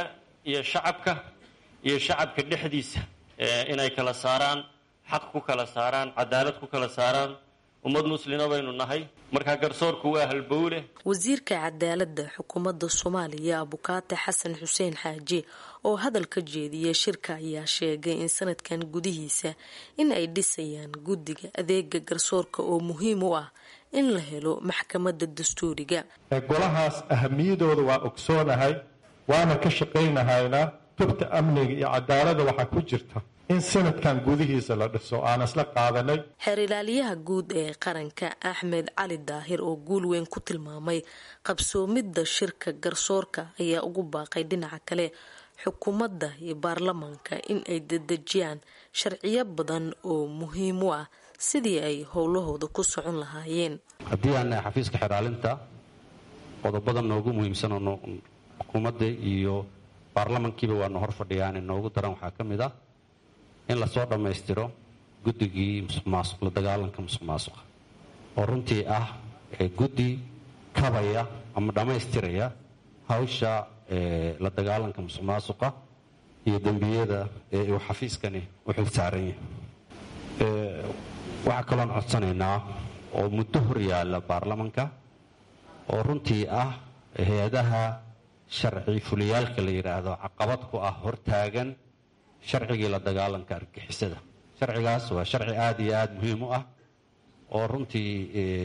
Speaker 17: iyo shacabka iyo shacabka dhexdiisa inay kala saaraan xaq ku kala saaraan cadaalad ku kala saaraan ummad muslima baynu nahay markaa garsoorku waa halbowle
Speaker 16: wasiirka cadaaladda xukuumadda soomaaliya abukaate xasan xuseen xaaji oo hadal ka jeediyay shirka ayaa sheegay in sanadkan gudihiisa in ay dhisayaan guddiga adeega garsoorka oo muhiim u ah in la helo maxkamadda dastuuriga
Speaker 18: golahaas ahamiyadooda waa ogsoonahay waana ka shaqaynahaynaa tubta amniga iyo cadaalada waxaa ku jirta in sanadkan gudihiisa la dhiso aan isla qaadanay
Speaker 16: xeer ilaaliyaha guud ee qaranka axmed cali daahir oo guul weyn ku tilmaamay qabsoomidda shirka garsoorka ayaa ugu baaqay dhinaca kale xukuumadda iyo baarlamaanka in ay dedejiyaan sharciyo badan oo muhiim u ah sidii ay howlahooda ku socon lahaayeen
Speaker 19: haddii aan nahay xafiiska xeraalinta qodobada noogu muhiimsan oo xukuumadda iyo baarlamankiiba waana hor fadhiyaan inoogu daran waxaa ka mid ah in lasoo dhammaystiro guddigii musuq maasuq la dagaalanka musuq maasuqa oo runtii ah guddi kabaya ama dhammaystiraya hawsha la dagaalanka musuq maasuqa iyo dembiyada ee uu xafiiskani u xil saaran yahay waxaa kaloon codsanaynaa oo muddo hor yaalla baarlamanka oo runtii ah hay-adaha sharci fuliyaalka la yidhaahdo caqabad ku ah hortaagan sharcigii la dagaalanka argixisada sharcigaas waa sharci aada iyo aada muhiim u ah oo runtii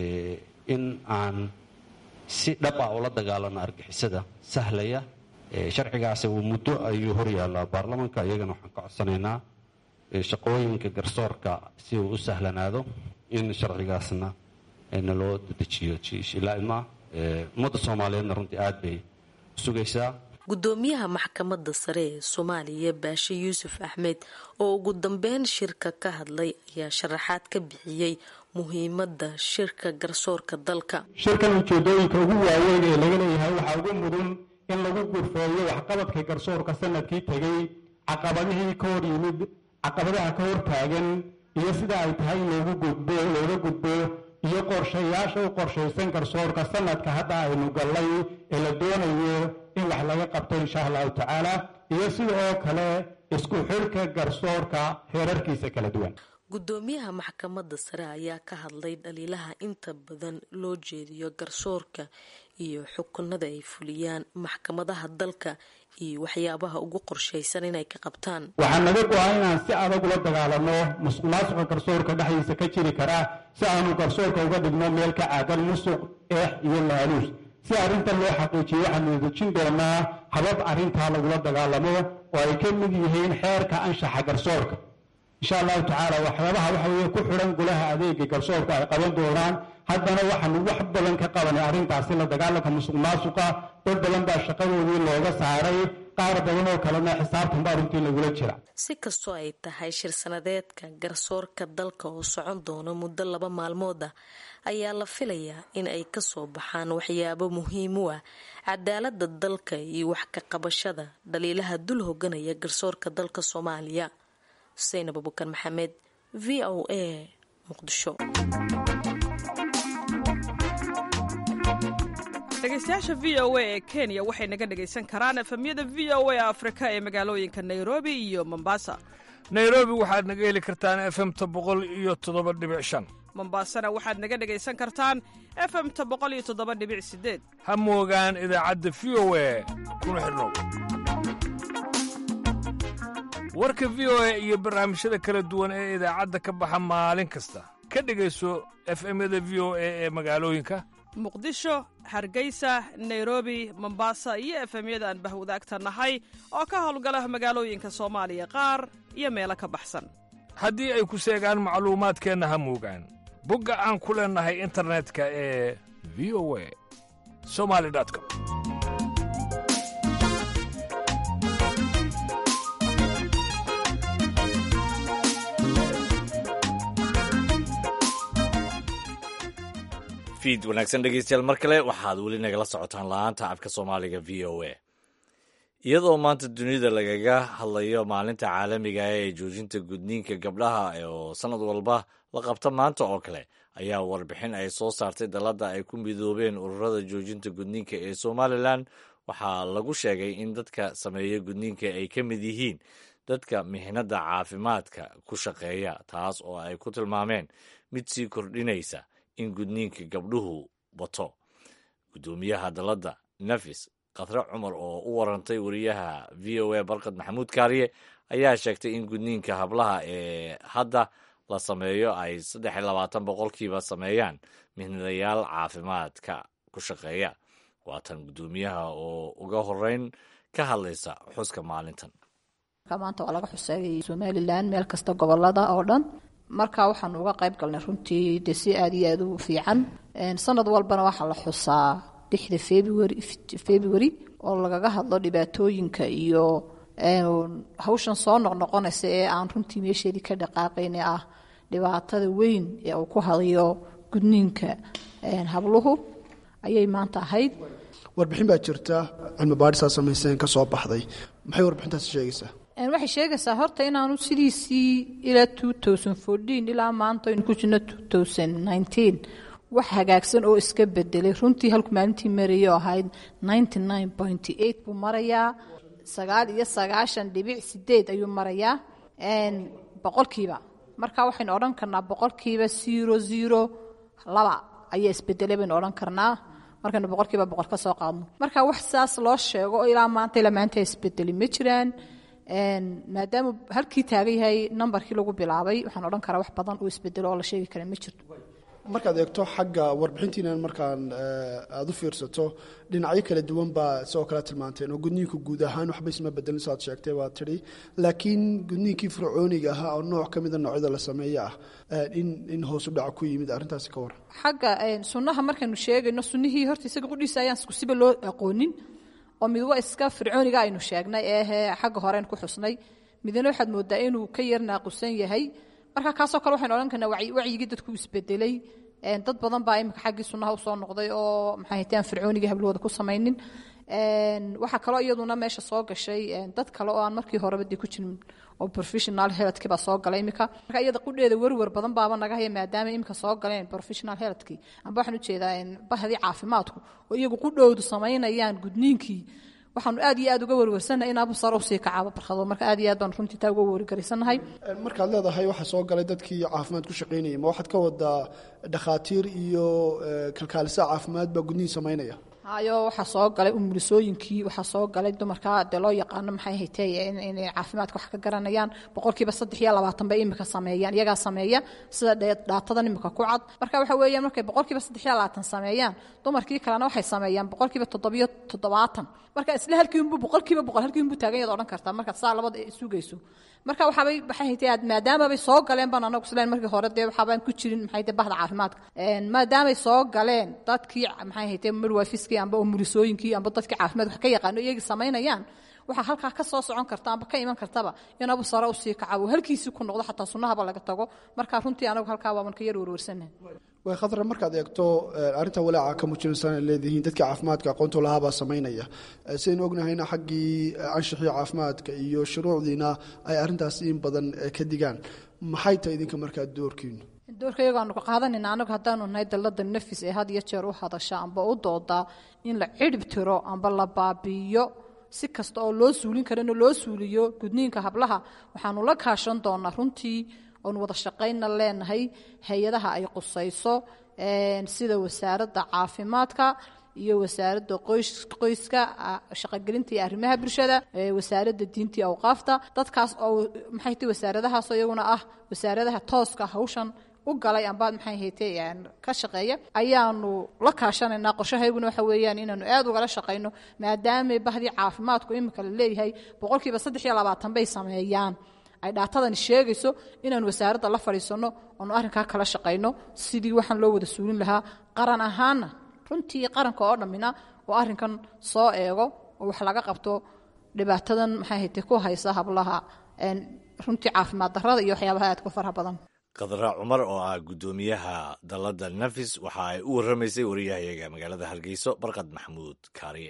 Speaker 19: in aan si dhab ah ula dagaalano argixisada sahlaya sharcigaasi uu muddo ayuu hor yaallaa baarlamanka iyagana waxaan ka codsanaynaa shaqooyinka garsoorka si uu u sahlanaado in sharcigaasna naloo dedejiyo ilaa ummadda soomaaliyeedna runtii aada bay sugaysaa
Speaker 16: gudoomiyaha maxkamadda sare ee soomaaliya baashe yuusuf axmed oo ugu dambeyn shirka ka hadlay ayaa sharaxaad ka bixiyey muhiimadda shirka garsoorka dalka
Speaker 18: shirkan ujeedooyinka ugu waaweyn ee laga leeyahay waxaa ugu mudan in lagu gurfeeyo waxqabadka garsoorka sanadkii tegay caqabadihii ka hor yimid caqabadaha ka hortaagan iyo sida ay tahay in loogu gudbo looga gudbo iyo qorshayaasha u qorshaysan garsoorka sanadka hadda aynu gallay ee la doonayo in wax laga qabto insha allahu tacaala iyo sida oo kale isku xirka garsoorka heerarkiisa kala duwan
Speaker 16: gudoomiyaha maxkamadda sare ayaa ka hadlay dhaliilaha inta badan loo jeediyo garsoorka iyo xukunada ay fuliyaan maxkamadaha dalka iyo waxyaabaha ugu qorshaysan inay ka qabtaan
Speaker 18: waxaa naga go-a inaan si adag ula dagaalano musuq maasuqa garsoorka dhexdiisa ka jiri karaa si aanu garsoorka uga dhigno meel ka caadan musuq eex iyo laaluus si arrintan loo xaqiijiyo waxaanu dejin doonaa habab arrintaa lagula dagaalamo oo ay ka mid yihiin xeerka anshaxa garsoorka insha allahu tacaala waxyaabaha waxa weye ku xidhan golaha adeega garsoorka ay qaban doonaan haddana waxaanu wax badan ka qabanay arrintaasi la dagaalanka musuq maasuqa dad badan baa shaqadoodii looga saaray qaar badan oo kalena xisaabtan baa runtii lagula jira
Speaker 16: si kastoo ay tahay shir sanadeedka garsoorka dalka oo socon doono muddo laba maalmood ah ayaa la filayaa in ay kasoo baxaan waxyaabo muhiim u ah cadaalada dalka iyo wax ka qabashada dhaliilaha dul hoganaya garsoorka dalka soomaaliya xuseen abubakar maxamed v o a muqdisho
Speaker 20: dhegeystayaasha v o a ee kenya waxay naga dhegaysan karaan efemyada v o a afrika ee magaalooyinka nairobi iyo mombasa
Speaker 2: nairobi waxaad naga heli kartaan efemta boqol iyo toddoba dhibic shan
Speaker 20: mombasana waxaad naga dhegaysan kartaan efemta boqol iyo toddoba dhibic sideed
Speaker 2: ha moogaan idaacadda v o a kuna xidhnow warka v o a iyo barnaamijyada kala duwan ee idaacadda ka baxa maalin kasta ka dhegayso efemyada v o a ee magaalooyinka
Speaker 20: muqdisho hargeysa nairobi mombasa iyo efemyada aan bahwadaagta nahay oo ka howlgala magaalooyinka soomaaliya qaar iyo meelo ka baxsan
Speaker 2: haddii ay ku seegaan macluumaadkeenna ha moogaan bogga aan ku leennahay internetka ee v o a somali com
Speaker 1: fiid wanaagsan dhegeystayaal mar kale waxaad weli nagala socotaan la-aanta afka soomaaliga v o a iyadoo maanta dunida lagaga hadlayo maalinta caalamiga ah ee joojinta gudniinka gabdhaha oo sanad walba la qabta maanta oo kale ayaa warbixin ay soo saartay dalladda ay ku midoobeen ururada joojinta gudniinka ee somalilan waxaa lagu sheegay in dadka sameeya gudniinka ay ka mid yihiin dadka mihnadda caafimaadka ku shaqeeya taas oo ay ku tilmaameen mid sii kordhinaysa in gudniinka gabdhuhu bato guddoomiyaha dalladda nafis khadre cumar oo u warantay wariyaha v o a barkad maxamuud kaariye ayaa sheegtay in gudniinka hablaha ee hadda la sameeyo ay saddex iyo labaatan boqolkiiba sameeyaan mihnadayaal caafimaadka ku shaqeeya waatan guddoomiyaha oo uga horeyn ka hadlaysa xuska maalintan
Speaker 21: maanta waa laga xuseeyay somalilan meel kasta gobolada oo dhan marka waxaanu uga qayb galnay runtii de si aad iyo aad u fiican sanad walbana waxaa la xusaa lixda february february oo lagaga hadlo dhibaatooyinka iyo hawshan soo noqnoqonaysa ee aan runtii meesheedii ka dhaqaaqayne ah dhibaatada weyn ee uu ku hadayo gudniinka habluhu ayay maanta ahayd
Speaker 22: warbixin baa jirta cilmi baadhisaa samayseen ka soo baxday maxay warbixintaasi sheegaysaa
Speaker 21: waxay sheegaysaa horta inaanu sidiisii ilaa ilaa maanta aynu ku jirno wax hagaagsan oo iska bedelay runtii halku maalintii marayay oo ahayd buu marayaa sagaal iyo sagaashan dhibic sideed ayuu marayaa boqolkiiba marka waxaynu odhan karnaa boqolkiiba zero zero laba ayaa isbedelay baynu odhan karnaa markaynu boqolkiiba boqol ka soo qaadno marka wax saas loo sheego oo ilaa maanta ilaa maanta isbedeli ma jiraan maadaama halkii taagan yahay nambarkii lagu bilaabay waxaan odhan karaa wax badan uu isbedelo oo la sheegi kara ma jirto
Speaker 22: markaad eegto xagga warbixintiinan markaan aada u fiirsato dhinacyo kala duwan baa sidoo kale tilmaanteen oo gudniinku guud ahaan waxba isma bedelin saad sheegtay waa tidhi laakiin gudniinkii fircooniga ahaa oo nooc ka mida noocyada la sameeye ah in in hoos u dhaca ku yimid arrintaasi ka waran
Speaker 21: xagga sunnaha markaynu sheegayno sunnihii horta isaga qudhiisa ayaan isku siba loo aqoonin oo mid waa iska fircooniga aynu sheegnay eehe xagga horean ku xusnay midna waxaad moodaa inuu ka yar naaqusan yahay marka kaasoo kale waxaynu odhan karnaa wacyigii dadku isbedelay dad badan baa imika xaggii sunnaha usoo noqday oo maxay hataan fircoonigii hablahooda ku samaynin waxaa kaloo iyaduna meesha soo gashay dad kale oo aan markii horeba dee ku jirin oo professional healthkii baa soo galay imika marka iyada qudheeda werwer badan baaba naga haya maadaama imika soo galeen professional healthkii amba waxaan ujeedaa bahdii caafimaadku oo iyagu qudhowdu samaynayaan gudniinkii waxaanu aad iyo aad uga werwersannahay in abusar usii kacaaba barkado marka aad iyo aad baanu runtii taa uga wergaraysanahay
Speaker 22: markaad leedahay waxaa soo galay dadkii caafimaad ku shaqaynayay ma waxaad ka wadaa dhakhaatiir iyo kalkaalisa caafimaad baa gudnihin samaynaya
Speaker 21: hayo waxaa soo galay umulisooyinkii waxaa soo galay dumarka dee loo yaqaano maxay haytee inay caafimaadka wax ka garanayaan boqolkiiba saddex iyo labaatan bay imika sameeyaan iyagaa sameeya sida dhaatadan imika ku cad marka waxa weeyaan markay boqolkiiba saddex iyo labaatan sameeyaan dumarkii kalena waxay sameeyaan boqolkiiba toddobiyo toddobaatan marka isla halkiinbu boqolkiiba boqol halkiinbu taagan yaad odhan kartaa markaad saa labada sugayso marka waxaabay maxay haytee aad maadaamabay soo galeen baan anagu isleen markii hore dee waxaabaan ku jirin maxay haytee bahda caafimaadka maadaamay soo galeen dadkii maxay haytee midwifiskii amba umulisooyinkii amba dadkii caafimaad wax ka yaqaano iyagii samaynayaan waxaa halkaa ka soo socon karta amba ka iman kartaba in abu sare usii kaca uu halkiisii ku noqdo xataa sunnahaba laga tago marka runtii anagu halkaa waaban ka yar werwersanahay
Speaker 22: way khadra markaad eegto arrinta walaaca ka muujinaysan ay leedihiin dadka caafimaadka aqoonta lahaabaa samaynaya sidaynu ognahayna xaggii anshixii caafimaadka iyo shuruucdiina ay arrintaas in badan ka digaan maxay tahay idinka markaa doorkiinu
Speaker 21: doorka iyagaanu ka qaadanayna anagu haddaanu nahay dallada nafis ee had iyo jeer u hadasha amba u doodaa in la cidhib tiro amba la baabi'iyo si kasta oo loo suulin karana loo suuliyo gudniinka hablaha waxaanu la kaashan doonaa runtii oonu wada shaqaynna leenahay hay-adaha ay qusayso sida wasaaradda caafimaadka iyo wasaaradda qoyska shaqogelinta iyo arrimaha bulshada wasaaradda diinta iyo awqaafta dadkaas oo maxay tahay wasaaradahaasoo iyaguna ah wasaaradaha tooska hawshan u galay amba maxay haytay ka shaqeeya ayaanu la kaashanaynaa qorshahayguna waxa weeyaan inaanu aad ugala shaqayno maadaama bahdii caafimaadku imika la leeyahay boqolkiiba saddex iyo labaatan bay sameeyaan ay dhaatadani sheegayso inaanu wasaaradda la fadhiisanno oonu arrinkaa kala shaqayno sidii waxaan loo wada suulin lahaa qaran ahaanna runtii qaranka oo dhammina oo arrinkan soo eego oo wax laga qabto dhibaatadan maxay haytay ku haysa hablaha runtii caafimaad darrada iyo waxyaabaha aadka faraha badan
Speaker 1: khadra cumar oo ah guddoomiyaha dalladda nafis waxa ay u warramaysay wariyahayaga magaalada hargeyso barkad maxamuud kaariye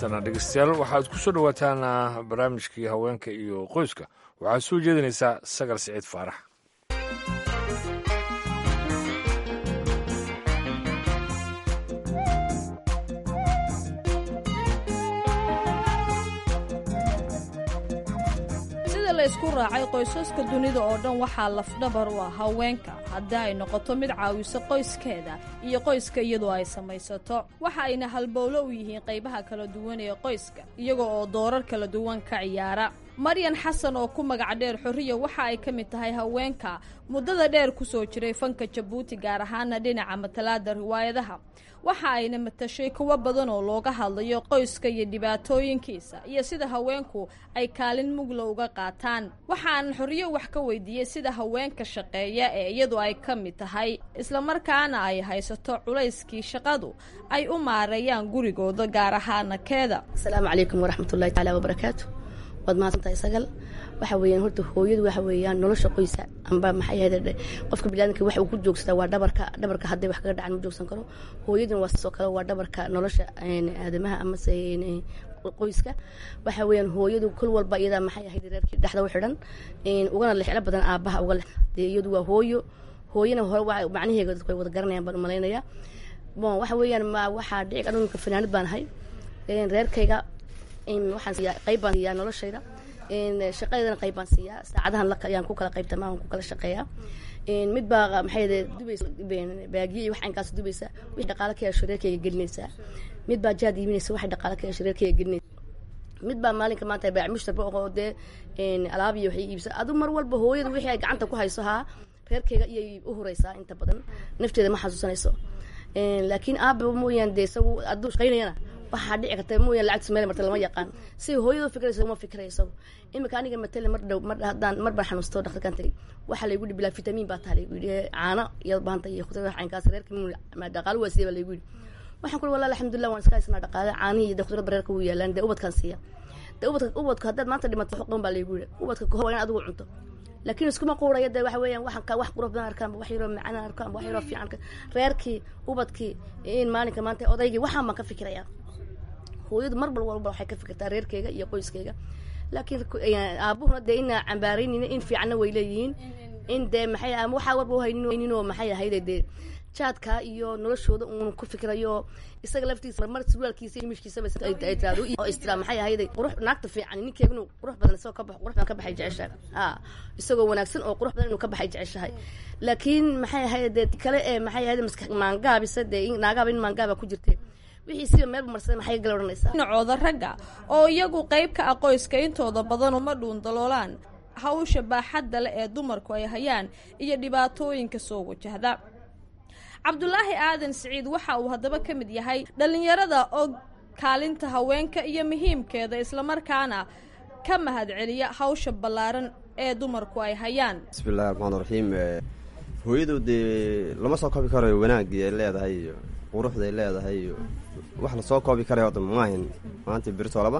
Speaker 2: haatana dhegeystayaal waxaad ku soo dhowaataan barnaamijkii haweenka iyo qoyska waxaad soo jeedinaysaa sagal siciid faarax
Speaker 3: sida la isku raacay qoysaska dunida oo dhan waxaa lafdhabar u ah haweenka haddii ay noqoto mid caawiso qoyskeeda iyo qoyska iyadoo ay samaysato waxa ayna halbowlo u yihiin qaybaha kala duwan ee qoyska iyaga oo doorar kala duwan ka ciyaara maryan xasan oo ku magac dheer xorriya waxa ay ka mid tahay haweenka muddada dheer ku soo jiray fanka jabuuti gaar ahaana dhinaca matalaada riwaayadaha waxa ayna matashay kuwo badan oo looga hadlayo qoyska iyo dhibaatooyinkiisa iyo sida haweenku ay kaalin mugla uga qaataan waxaanan xorriyo wax ka weydiiyey sida haweenka shaqeeya ee iyadu ay ka mid tahay islamarkaana ay haysato culayskii shaqadu ay u maareeyaan gurigooda gaar ahaana keeda
Speaker 7: asalaamu calaykum waraxmatullahi taala wabarakaatu waad mahadsantahay sagal waxa weeyaan horta hooyadu waxa weeyaan nolosha qoysa amba maxay ahayd qofka biniaadamka waxa uu ku joogsadaa waa dhabarka dhabarka hadday wax kaga dhacan ma joogsan karo hooyaduna waa sidoo kale waa dhabarka nolosha aadamaha amase qoyska waxa weeyaan hooyadu kol walba iyadaa maxay ahayd reerkii dhexda u xidhan ugana lexlo badan aabaha uga lex dee iyadu waa hooyo hooyana hore waa macnaheega dadku ay wada garanayaan baan umalaynaya bon waxa weeyaan ma waxaa dhici anunka fanaanad baan ahay reerkayga waxaan siiyaa qayb baan siiyaa noloshayda shaqadeedana qayb baan siiyaa saacadahan la ayaan ku kala qaybta maahan ku kala shaqeeyaa mid baa maxay dubaysa baagiye iyo wax aynkaas dubaysa wixii dhaqaale ka yeesho reerkayga gelinaysaa mid baa jaad iibinaysa waxay dhaqaale ka yeesho reerkayga gelinaysa mid baa maalinka maanta baac mushtarba oo dee alaab iyo waxay iibsa adu mar walba hooyada wixii ay gacanta ku hayso haa reerkayga iyay u huraysaa inta badan nafteeda ma xasuusanayso laakiin aaba mooyaan dee isagu hadduu shaqaynayana waxaa dhici karta mooyaan lacagtiis meel marta lama yaqaan si hooyadoo fikraysa uma fikray isagu imika aniga matale mar dhow mar haddaan mar baan xanuusto dhakhtarkan tagay waxaa laygu yidhi bilaa fitamiin baa taha laygu yidhi caano iyaad baahanta iyo khudrada caynkaas reerka dhaqaalo waa siya baa laygu yidhi waxaan ku walahi alxamdulillah waan iska haysanaa dhaqaale caanihi iyo khudrada reerka wuu yaalaan dee ubadkaan siiya dee ubadka ubadka haddaad maanta dhimato wax qaban baa laygu yidhi ubadka kahor waa in adigu cunto laakiin iskuma quuraya dee waxa weeyaan waxaan ka wax qurux badan arkaan wax yaroo macaan arkaan wax yaroo fiican reerkii ubadkii in maalinka maanta odaygii waxaan baan ka fikirayaa hooyadu mar bal walba waxay ka fikirtaa reerkeyga iyo qoyskeyga laakiin aabuhuna dee ina cambaaraynina in fiicanna way leeyihiin in dee maxay ama waxaa warba uhaynin oo maxay ahayde dee jaadka iyo noloshooda uun ku fikirayo isaga laftiisa marmar surwaalkiisa iyo mishkiisaba ay tiraado oo istira maxay ahayde qurux naagta fiican ninkeega inuu qurux badan isagoo ka bax qurux badan ka baxay jeceshahay ha isagoo wanaagsan oo qurux badan inuu ka baxay jeceshahay laakiin maxay ahayde dee kale ee maxay ahayde maskax maangaabisa dee naagaaba in maangaaba ku jirtay wixii siba meel marsaday maxay gala odhanaysaa
Speaker 3: dhinacooda ragga oo iyagu qayb ka ah qoyska intooda badan uma dhuundaloolaan hawsha baaxadda leh ee dumarku ay hayaan iyo dhibaatooyinka soo wajahda cabdulaahi aadan siciid waxa uu haddaba ka mid yahay dhallinyarada og kaalinta haweenka iyo muhiimkeeda islamarkaana ka mahadceliya hawsha ballaaran ee dumarku ay hayaan
Speaker 23: bismillahi raxmaan raxiim hooyadu dee lama soo koobi karayo wanaagii ay leedahay iyo quruxda ay leedahay iyo wax lasoo koobi karayo hadda maahin maanta birtoolaba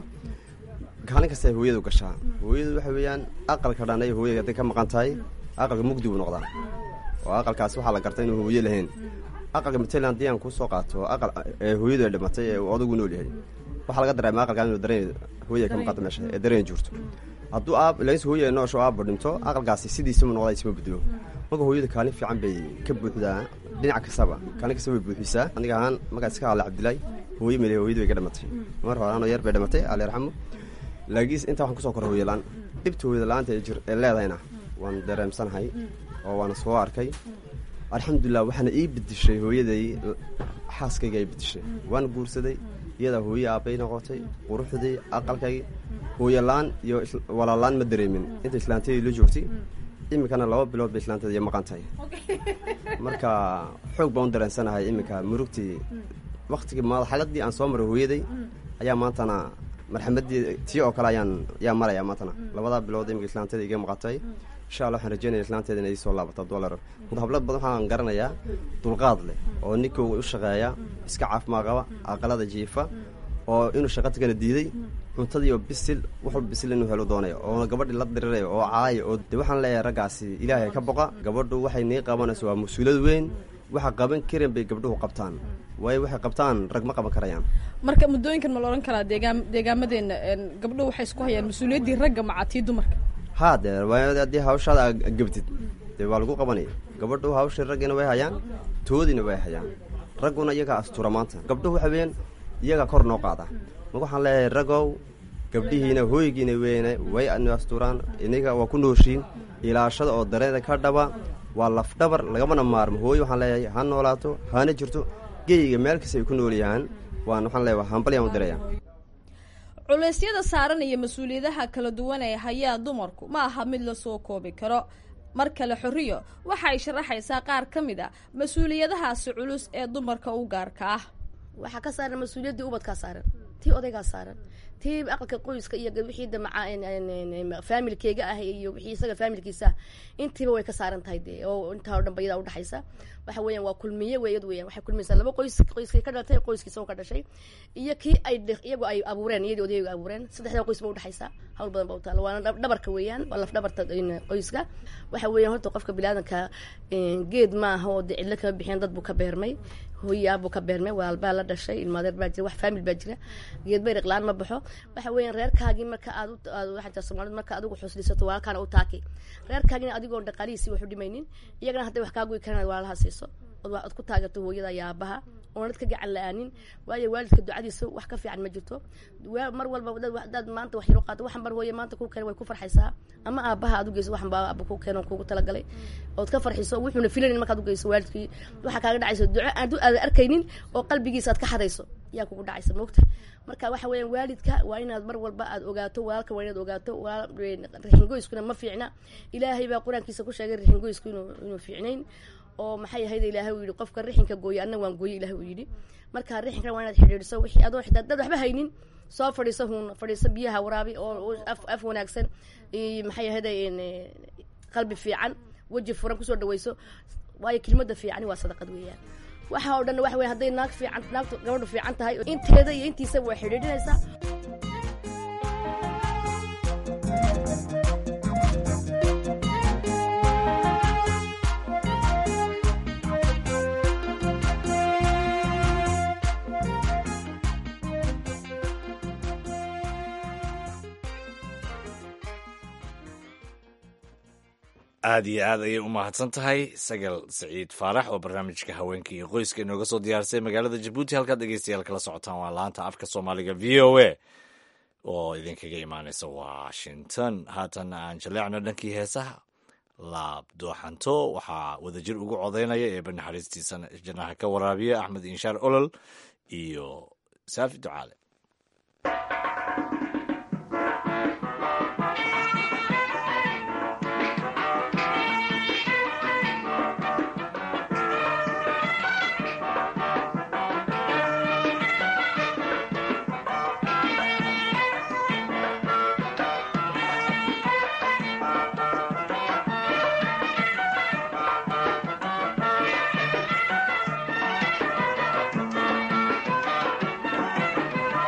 Speaker 23: kaalin kasta ay hooyadu gashaa hooyadu waxa weeyaan aqalka dhan ay hooyada hadday ka maqan tahay aqalka mugdi buu noqdaa oo aqalkaas waxaa la garta inuu hooye lahayn aqalka matalan haddii aan kusoo qaato aqal ee hooyadu ay dhimatay ee uu odagu nool yahay waxaa laga dareema aqalkaan inuu dareen hooyada ka maqanta meesha ee dareen jirto hadduu aab laakiinse hooyada noosho aabba dhinto aqalkaasi sidiisama noqdaa isma bedelo marka hooyada kaalin fiican bay ka buuxdaa dhinac kastaba kaalin kastaba bay buuxisaa aniga ahaan markaa iska hadla cabdilaay hooye mele hooyadu way ka dhimatay mar hore anoo yar bay dhimatay alle yarxamo laakiinse intaa waxaan kusoo kora hooyalaan dhibta hooyada la-aanta ee jir ee leedahayna waan dareemsanahay oo waana soo arkay alxamdulilah waxaana ii bedishay hooyaday xaaskayga ay bedishay waana guursaday iyadaa hooye aabbay noqotay quruxdii aqalkaygi hooyolaan iyo walaalaan ma dareemin inta islaantayda la joogtay iminkana laba bilood bay islaantada iyo maqan tahay marka xoog baan u dareensanahay iminka murugtii waktigii madaxaladii aan soo maray hooyaday ayaa maantana marxamadii tii oo kale ayaan ayaa maraya maantana labadaa bilood iminka islaantada iga maqantay insha allah waxaan rajeynaya islaanteeda inay soo laabato dolar hablad badan waxaan garanayaa dulqaad leh oo ninkooga u shaqeeya iska caafimaad qaba aqalada jiifa oo inuu shaqatigana diiday cuntadii oo bisil wax walba bisil inuu helo doonaya oo gabadhii la diriraya oo caaya oo de waxaan leeyahay raggaasi ilaahay ka boqa gabadhu waxay nii qabanayso waa mas-uulad weyn waxa qaban karin bay gabdhuhu qabtaan waayo waxay qabtaan rag ma qaban karayaan
Speaker 3: marka muddooyinkan ma la odhan karaa deegaan deegaamadeena een, gabdhuhu waxay isku hayaan mas-uuliyaddii ragga macatii dumarka
Speaker 23: haa dee waayo haddii hawshaada aad gebtid dee waa lagu qabanaya gabadhu hawshii raggiina way hayaan toodiina way hayaan ragguna iyagaa astura maanta gabdhuhu waxa weeyaan iyagaa kor noo qaada ma waxaan leeyahay ragow gabdhihiina hooygiina weyne way adnu asturaan iniga waa ku nooshiin ilaashada oo dareeda ka dhaba waa lafdhabar lagamana maarmo hooyo waxaan leeyahay ha noolaato hana jirto geyga meel kasta ay ku nool yahaan waan waxaan leeyahay hambalyaan u diraya
Speaker 3: culeysyada saaran iyo mas-uuliyadaha kala duwan ee hayaa dumarku ma aha mid lasoo koobi karo mar kale xorriyo waxa ay sharaxaysaa qaar ka mid a mas-uuliyadahaasi culus ee dumarka u gaarka ah
Speaker 7: waxaa ka saaran mas-uuliyaddii ubadkaa saaran tii odaygaa saaran tii aqalka qoyska iyo wixii damaca faamilkeyga ah iyo wixii isaga faamilkiisa ah intiiba way ka saaran tahay dee oo intaa oo dhan ba iyadaa udhexaysa waxa weeyaan waa kulmiye weeyad weeyaan waxay kulmiyeysaa laba qoys qoyskii ka dhalatay qoyskiisa oo ka dhashay iyo kii ay dhe- iyagu ay abuureen iyadii odaygu abuureen saddexdaa qoys ba udhexaysa hawl badan ba u taala waana dhab- dhabarka weeyaan waa laf dhabarta in qoyska waxa weeyaan horta qofka bilaadanka geed ma aha oo dee cidlo kama bixiyeen dad buu ka beermay hooyaabuu ka beermay waalbaa la dhashay ilmaadeer baa jira wax faamil baa jira geed bay riqlaan ma baxo waxa weeyaan reerkaagii marka aad u- aad waxaa jira soomaalida marka adigu xuslisato walaalkaana u taaki reerkaagina adigoon dhaqaalihiisii wax u dhimaynin iyagana hadday wax kaa goyi karaan walaalaha siiso ood wax- ood ku taageerto hooyada iyo aabaha oonad ka gacan la-aanin waayo waalidka ducadiisa wax ka fiican ma jirto waa- mar walba dad wax- dad maanta wax yaro qaato waxan bar hooye maanta ku keen way ku farxaysaa ama aabaha aad u geyso waxan baa aaba ku keen oo kugu talagalay ood ka farxiso wuxuuna filanin markaad u geyso waalidkii waxaa kaaga dhacaysa duco aad aad arkaynin oo qalbigiisa aad ka xadayso yaa kugu dhacaysa moogta marka waxa weeyaan waalidka waa inaad mar walba aad ogaato walaalka waa inaad ogaato waa- rixingoyskuna ma fiicna ilaahay baa qur-aankiisa ku sheegay rixingoysku inuu inuu fiicnayn oo maxay ahayd ilaahay uu yidhi qofka rixinka gooya anna waan gooye ilaahay uu yidhi marka rixinkan waa inaad xidhiidhiso wixii adoo xitaa dad waxba haynin soo fadhiiso huun fadhiiso biyaha waraabi oo oo af af wanaagsan iyo maxay ahayd qalbi fiican weji furan kusoo dhaweyso waayo kelmadda fiicani waa sadaqad weeyaan waxa oo dhan waxa weya hadday naag fiican naagtu gabadhu fiican tahay inteeda iyo intiisa way xidhiidhinaysaa
Speaker 1: aad iyo aad ayay u mahadsan tahay sagal saciid faarax oo barnaamijka haweenka iyo qoyska inooga soo diyaarsay magaalada jabuuti halkaad dhegeystayaal kala socotaan waa laanta afka soomaaliga v o a oo idinkaga imaaneysa washington haatanna aan jaleecno dhankii heesaha laab dooxanto waxaa wadajir ugu codaynaya eeba naxariistiisa janaha ka waraabiya axmed inshaar olol iyo saafi ducaale
Speaker 6: Thank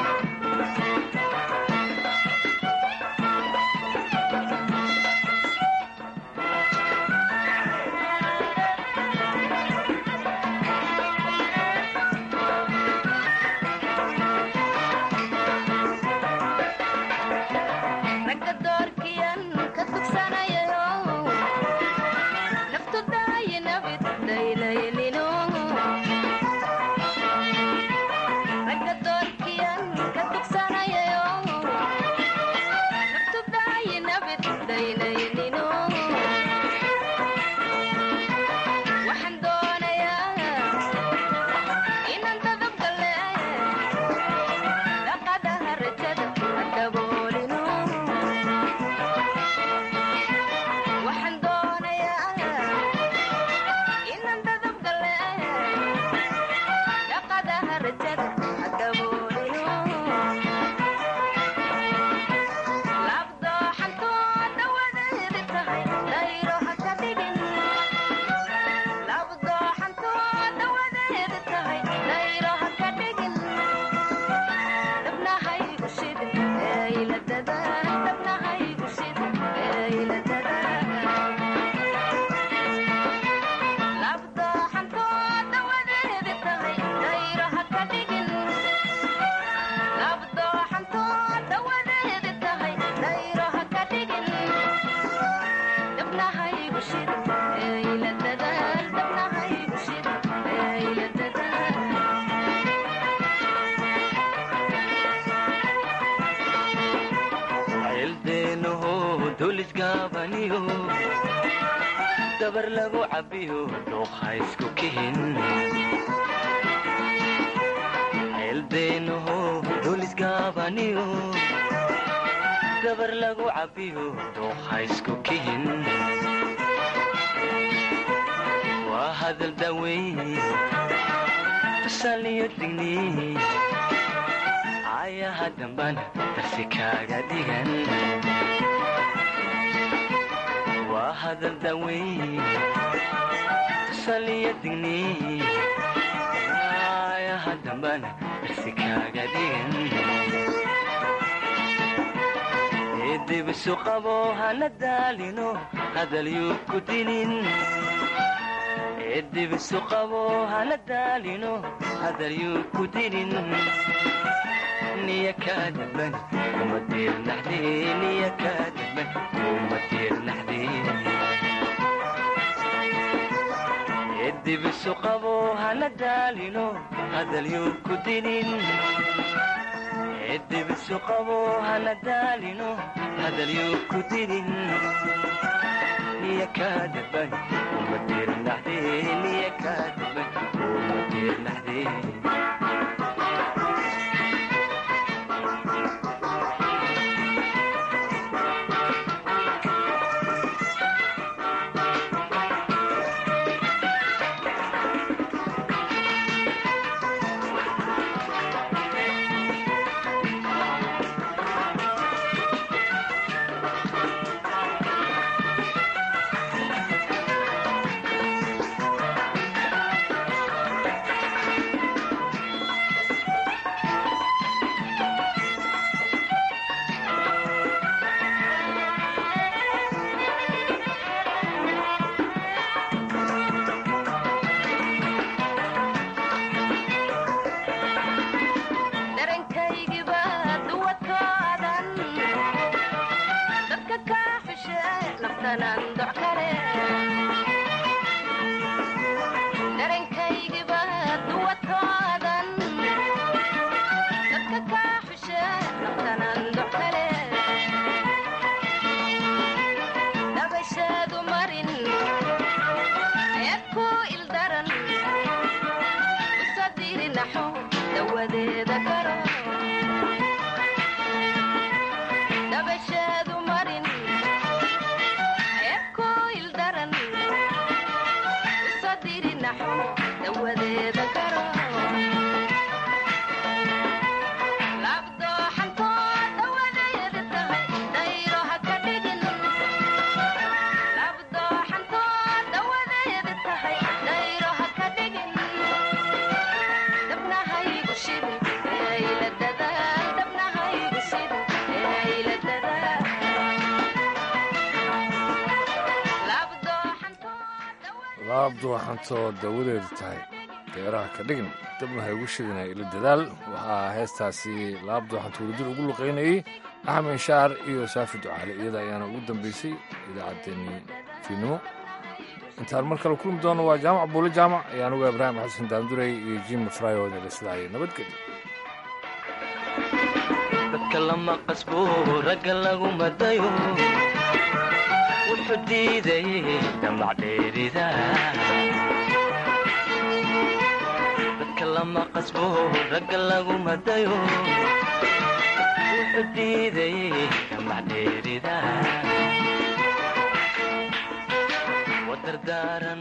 Speaker 6: duulisgaabaniyo dabar lagu cabbiyo dhuuqa isku kihin ceeldeenaho duulisgaabaniyo dabar lagu cabbiyo dhuuqa isku kihin waa hadal daweyn tusaaliyo digni ayaha dambana darsi kaaga dhigan waa hadal daweyn tusaaliyo digni ayaha dambana darsi kaaga dhigan eedibisu qabo hana daalino hadalyuu ku dinin eedibisu qabo hana daalino hadalyuu ku dinin niya kaadaban kuma diirnaxdee niya kaadaban kuma diirnaxdee eedibisu qabo hana daalino hadalyuu ku dinin eedibisu qabo hana daalino hadalyuu ku dinin niya kaadaban kuma diirnaxdee niya kaadaban kuma diirnaxdee
Speaker 9: darankaygiba duwadkoodan dadka kaa xushe naftanan doc kale darankaygiba duwadkoodan dadka kaa xushe naftanan doc kale dabashaadu marin ayaad ku ildaran usadirinaxo dawadeeda garo dabashaadu marin ayaad ku ildaran usadirinaxo dawadeeda garo labdooxantoo dawadeeda tahay dayro ha ka dhigin labdooxantoo dawadeeda tahay dayro ha ka dhigin dabnahaygu shidin eeyla dadaal dabnahaygu shidin eeyla dadaal
Speaker 2: laabdu waxaantoo dawadeedu tahay deeraha ka dhigin dabna ha igu shidinay ila dadaal waxaa heestaasi laabdu waxaantu wadadil ugu luqaynayey axmed shaar iyo saafi ducaale iyada ayaana ugu dambaysay idaacaddeenii fiidnimo intaan mar kale kulmi doono waa jaamac buule jaamac iyo anugu ibraahim xasan daandurey iyo jim frayooda leslaaya nabadgelyo
Speaker 6: dadka lama qasbo ragga lagu madayo wuxuu diidayay damac dheerida dadka lama qasbo ragga lagu madayo wuxuu diidayay damac dheerida wadardaaran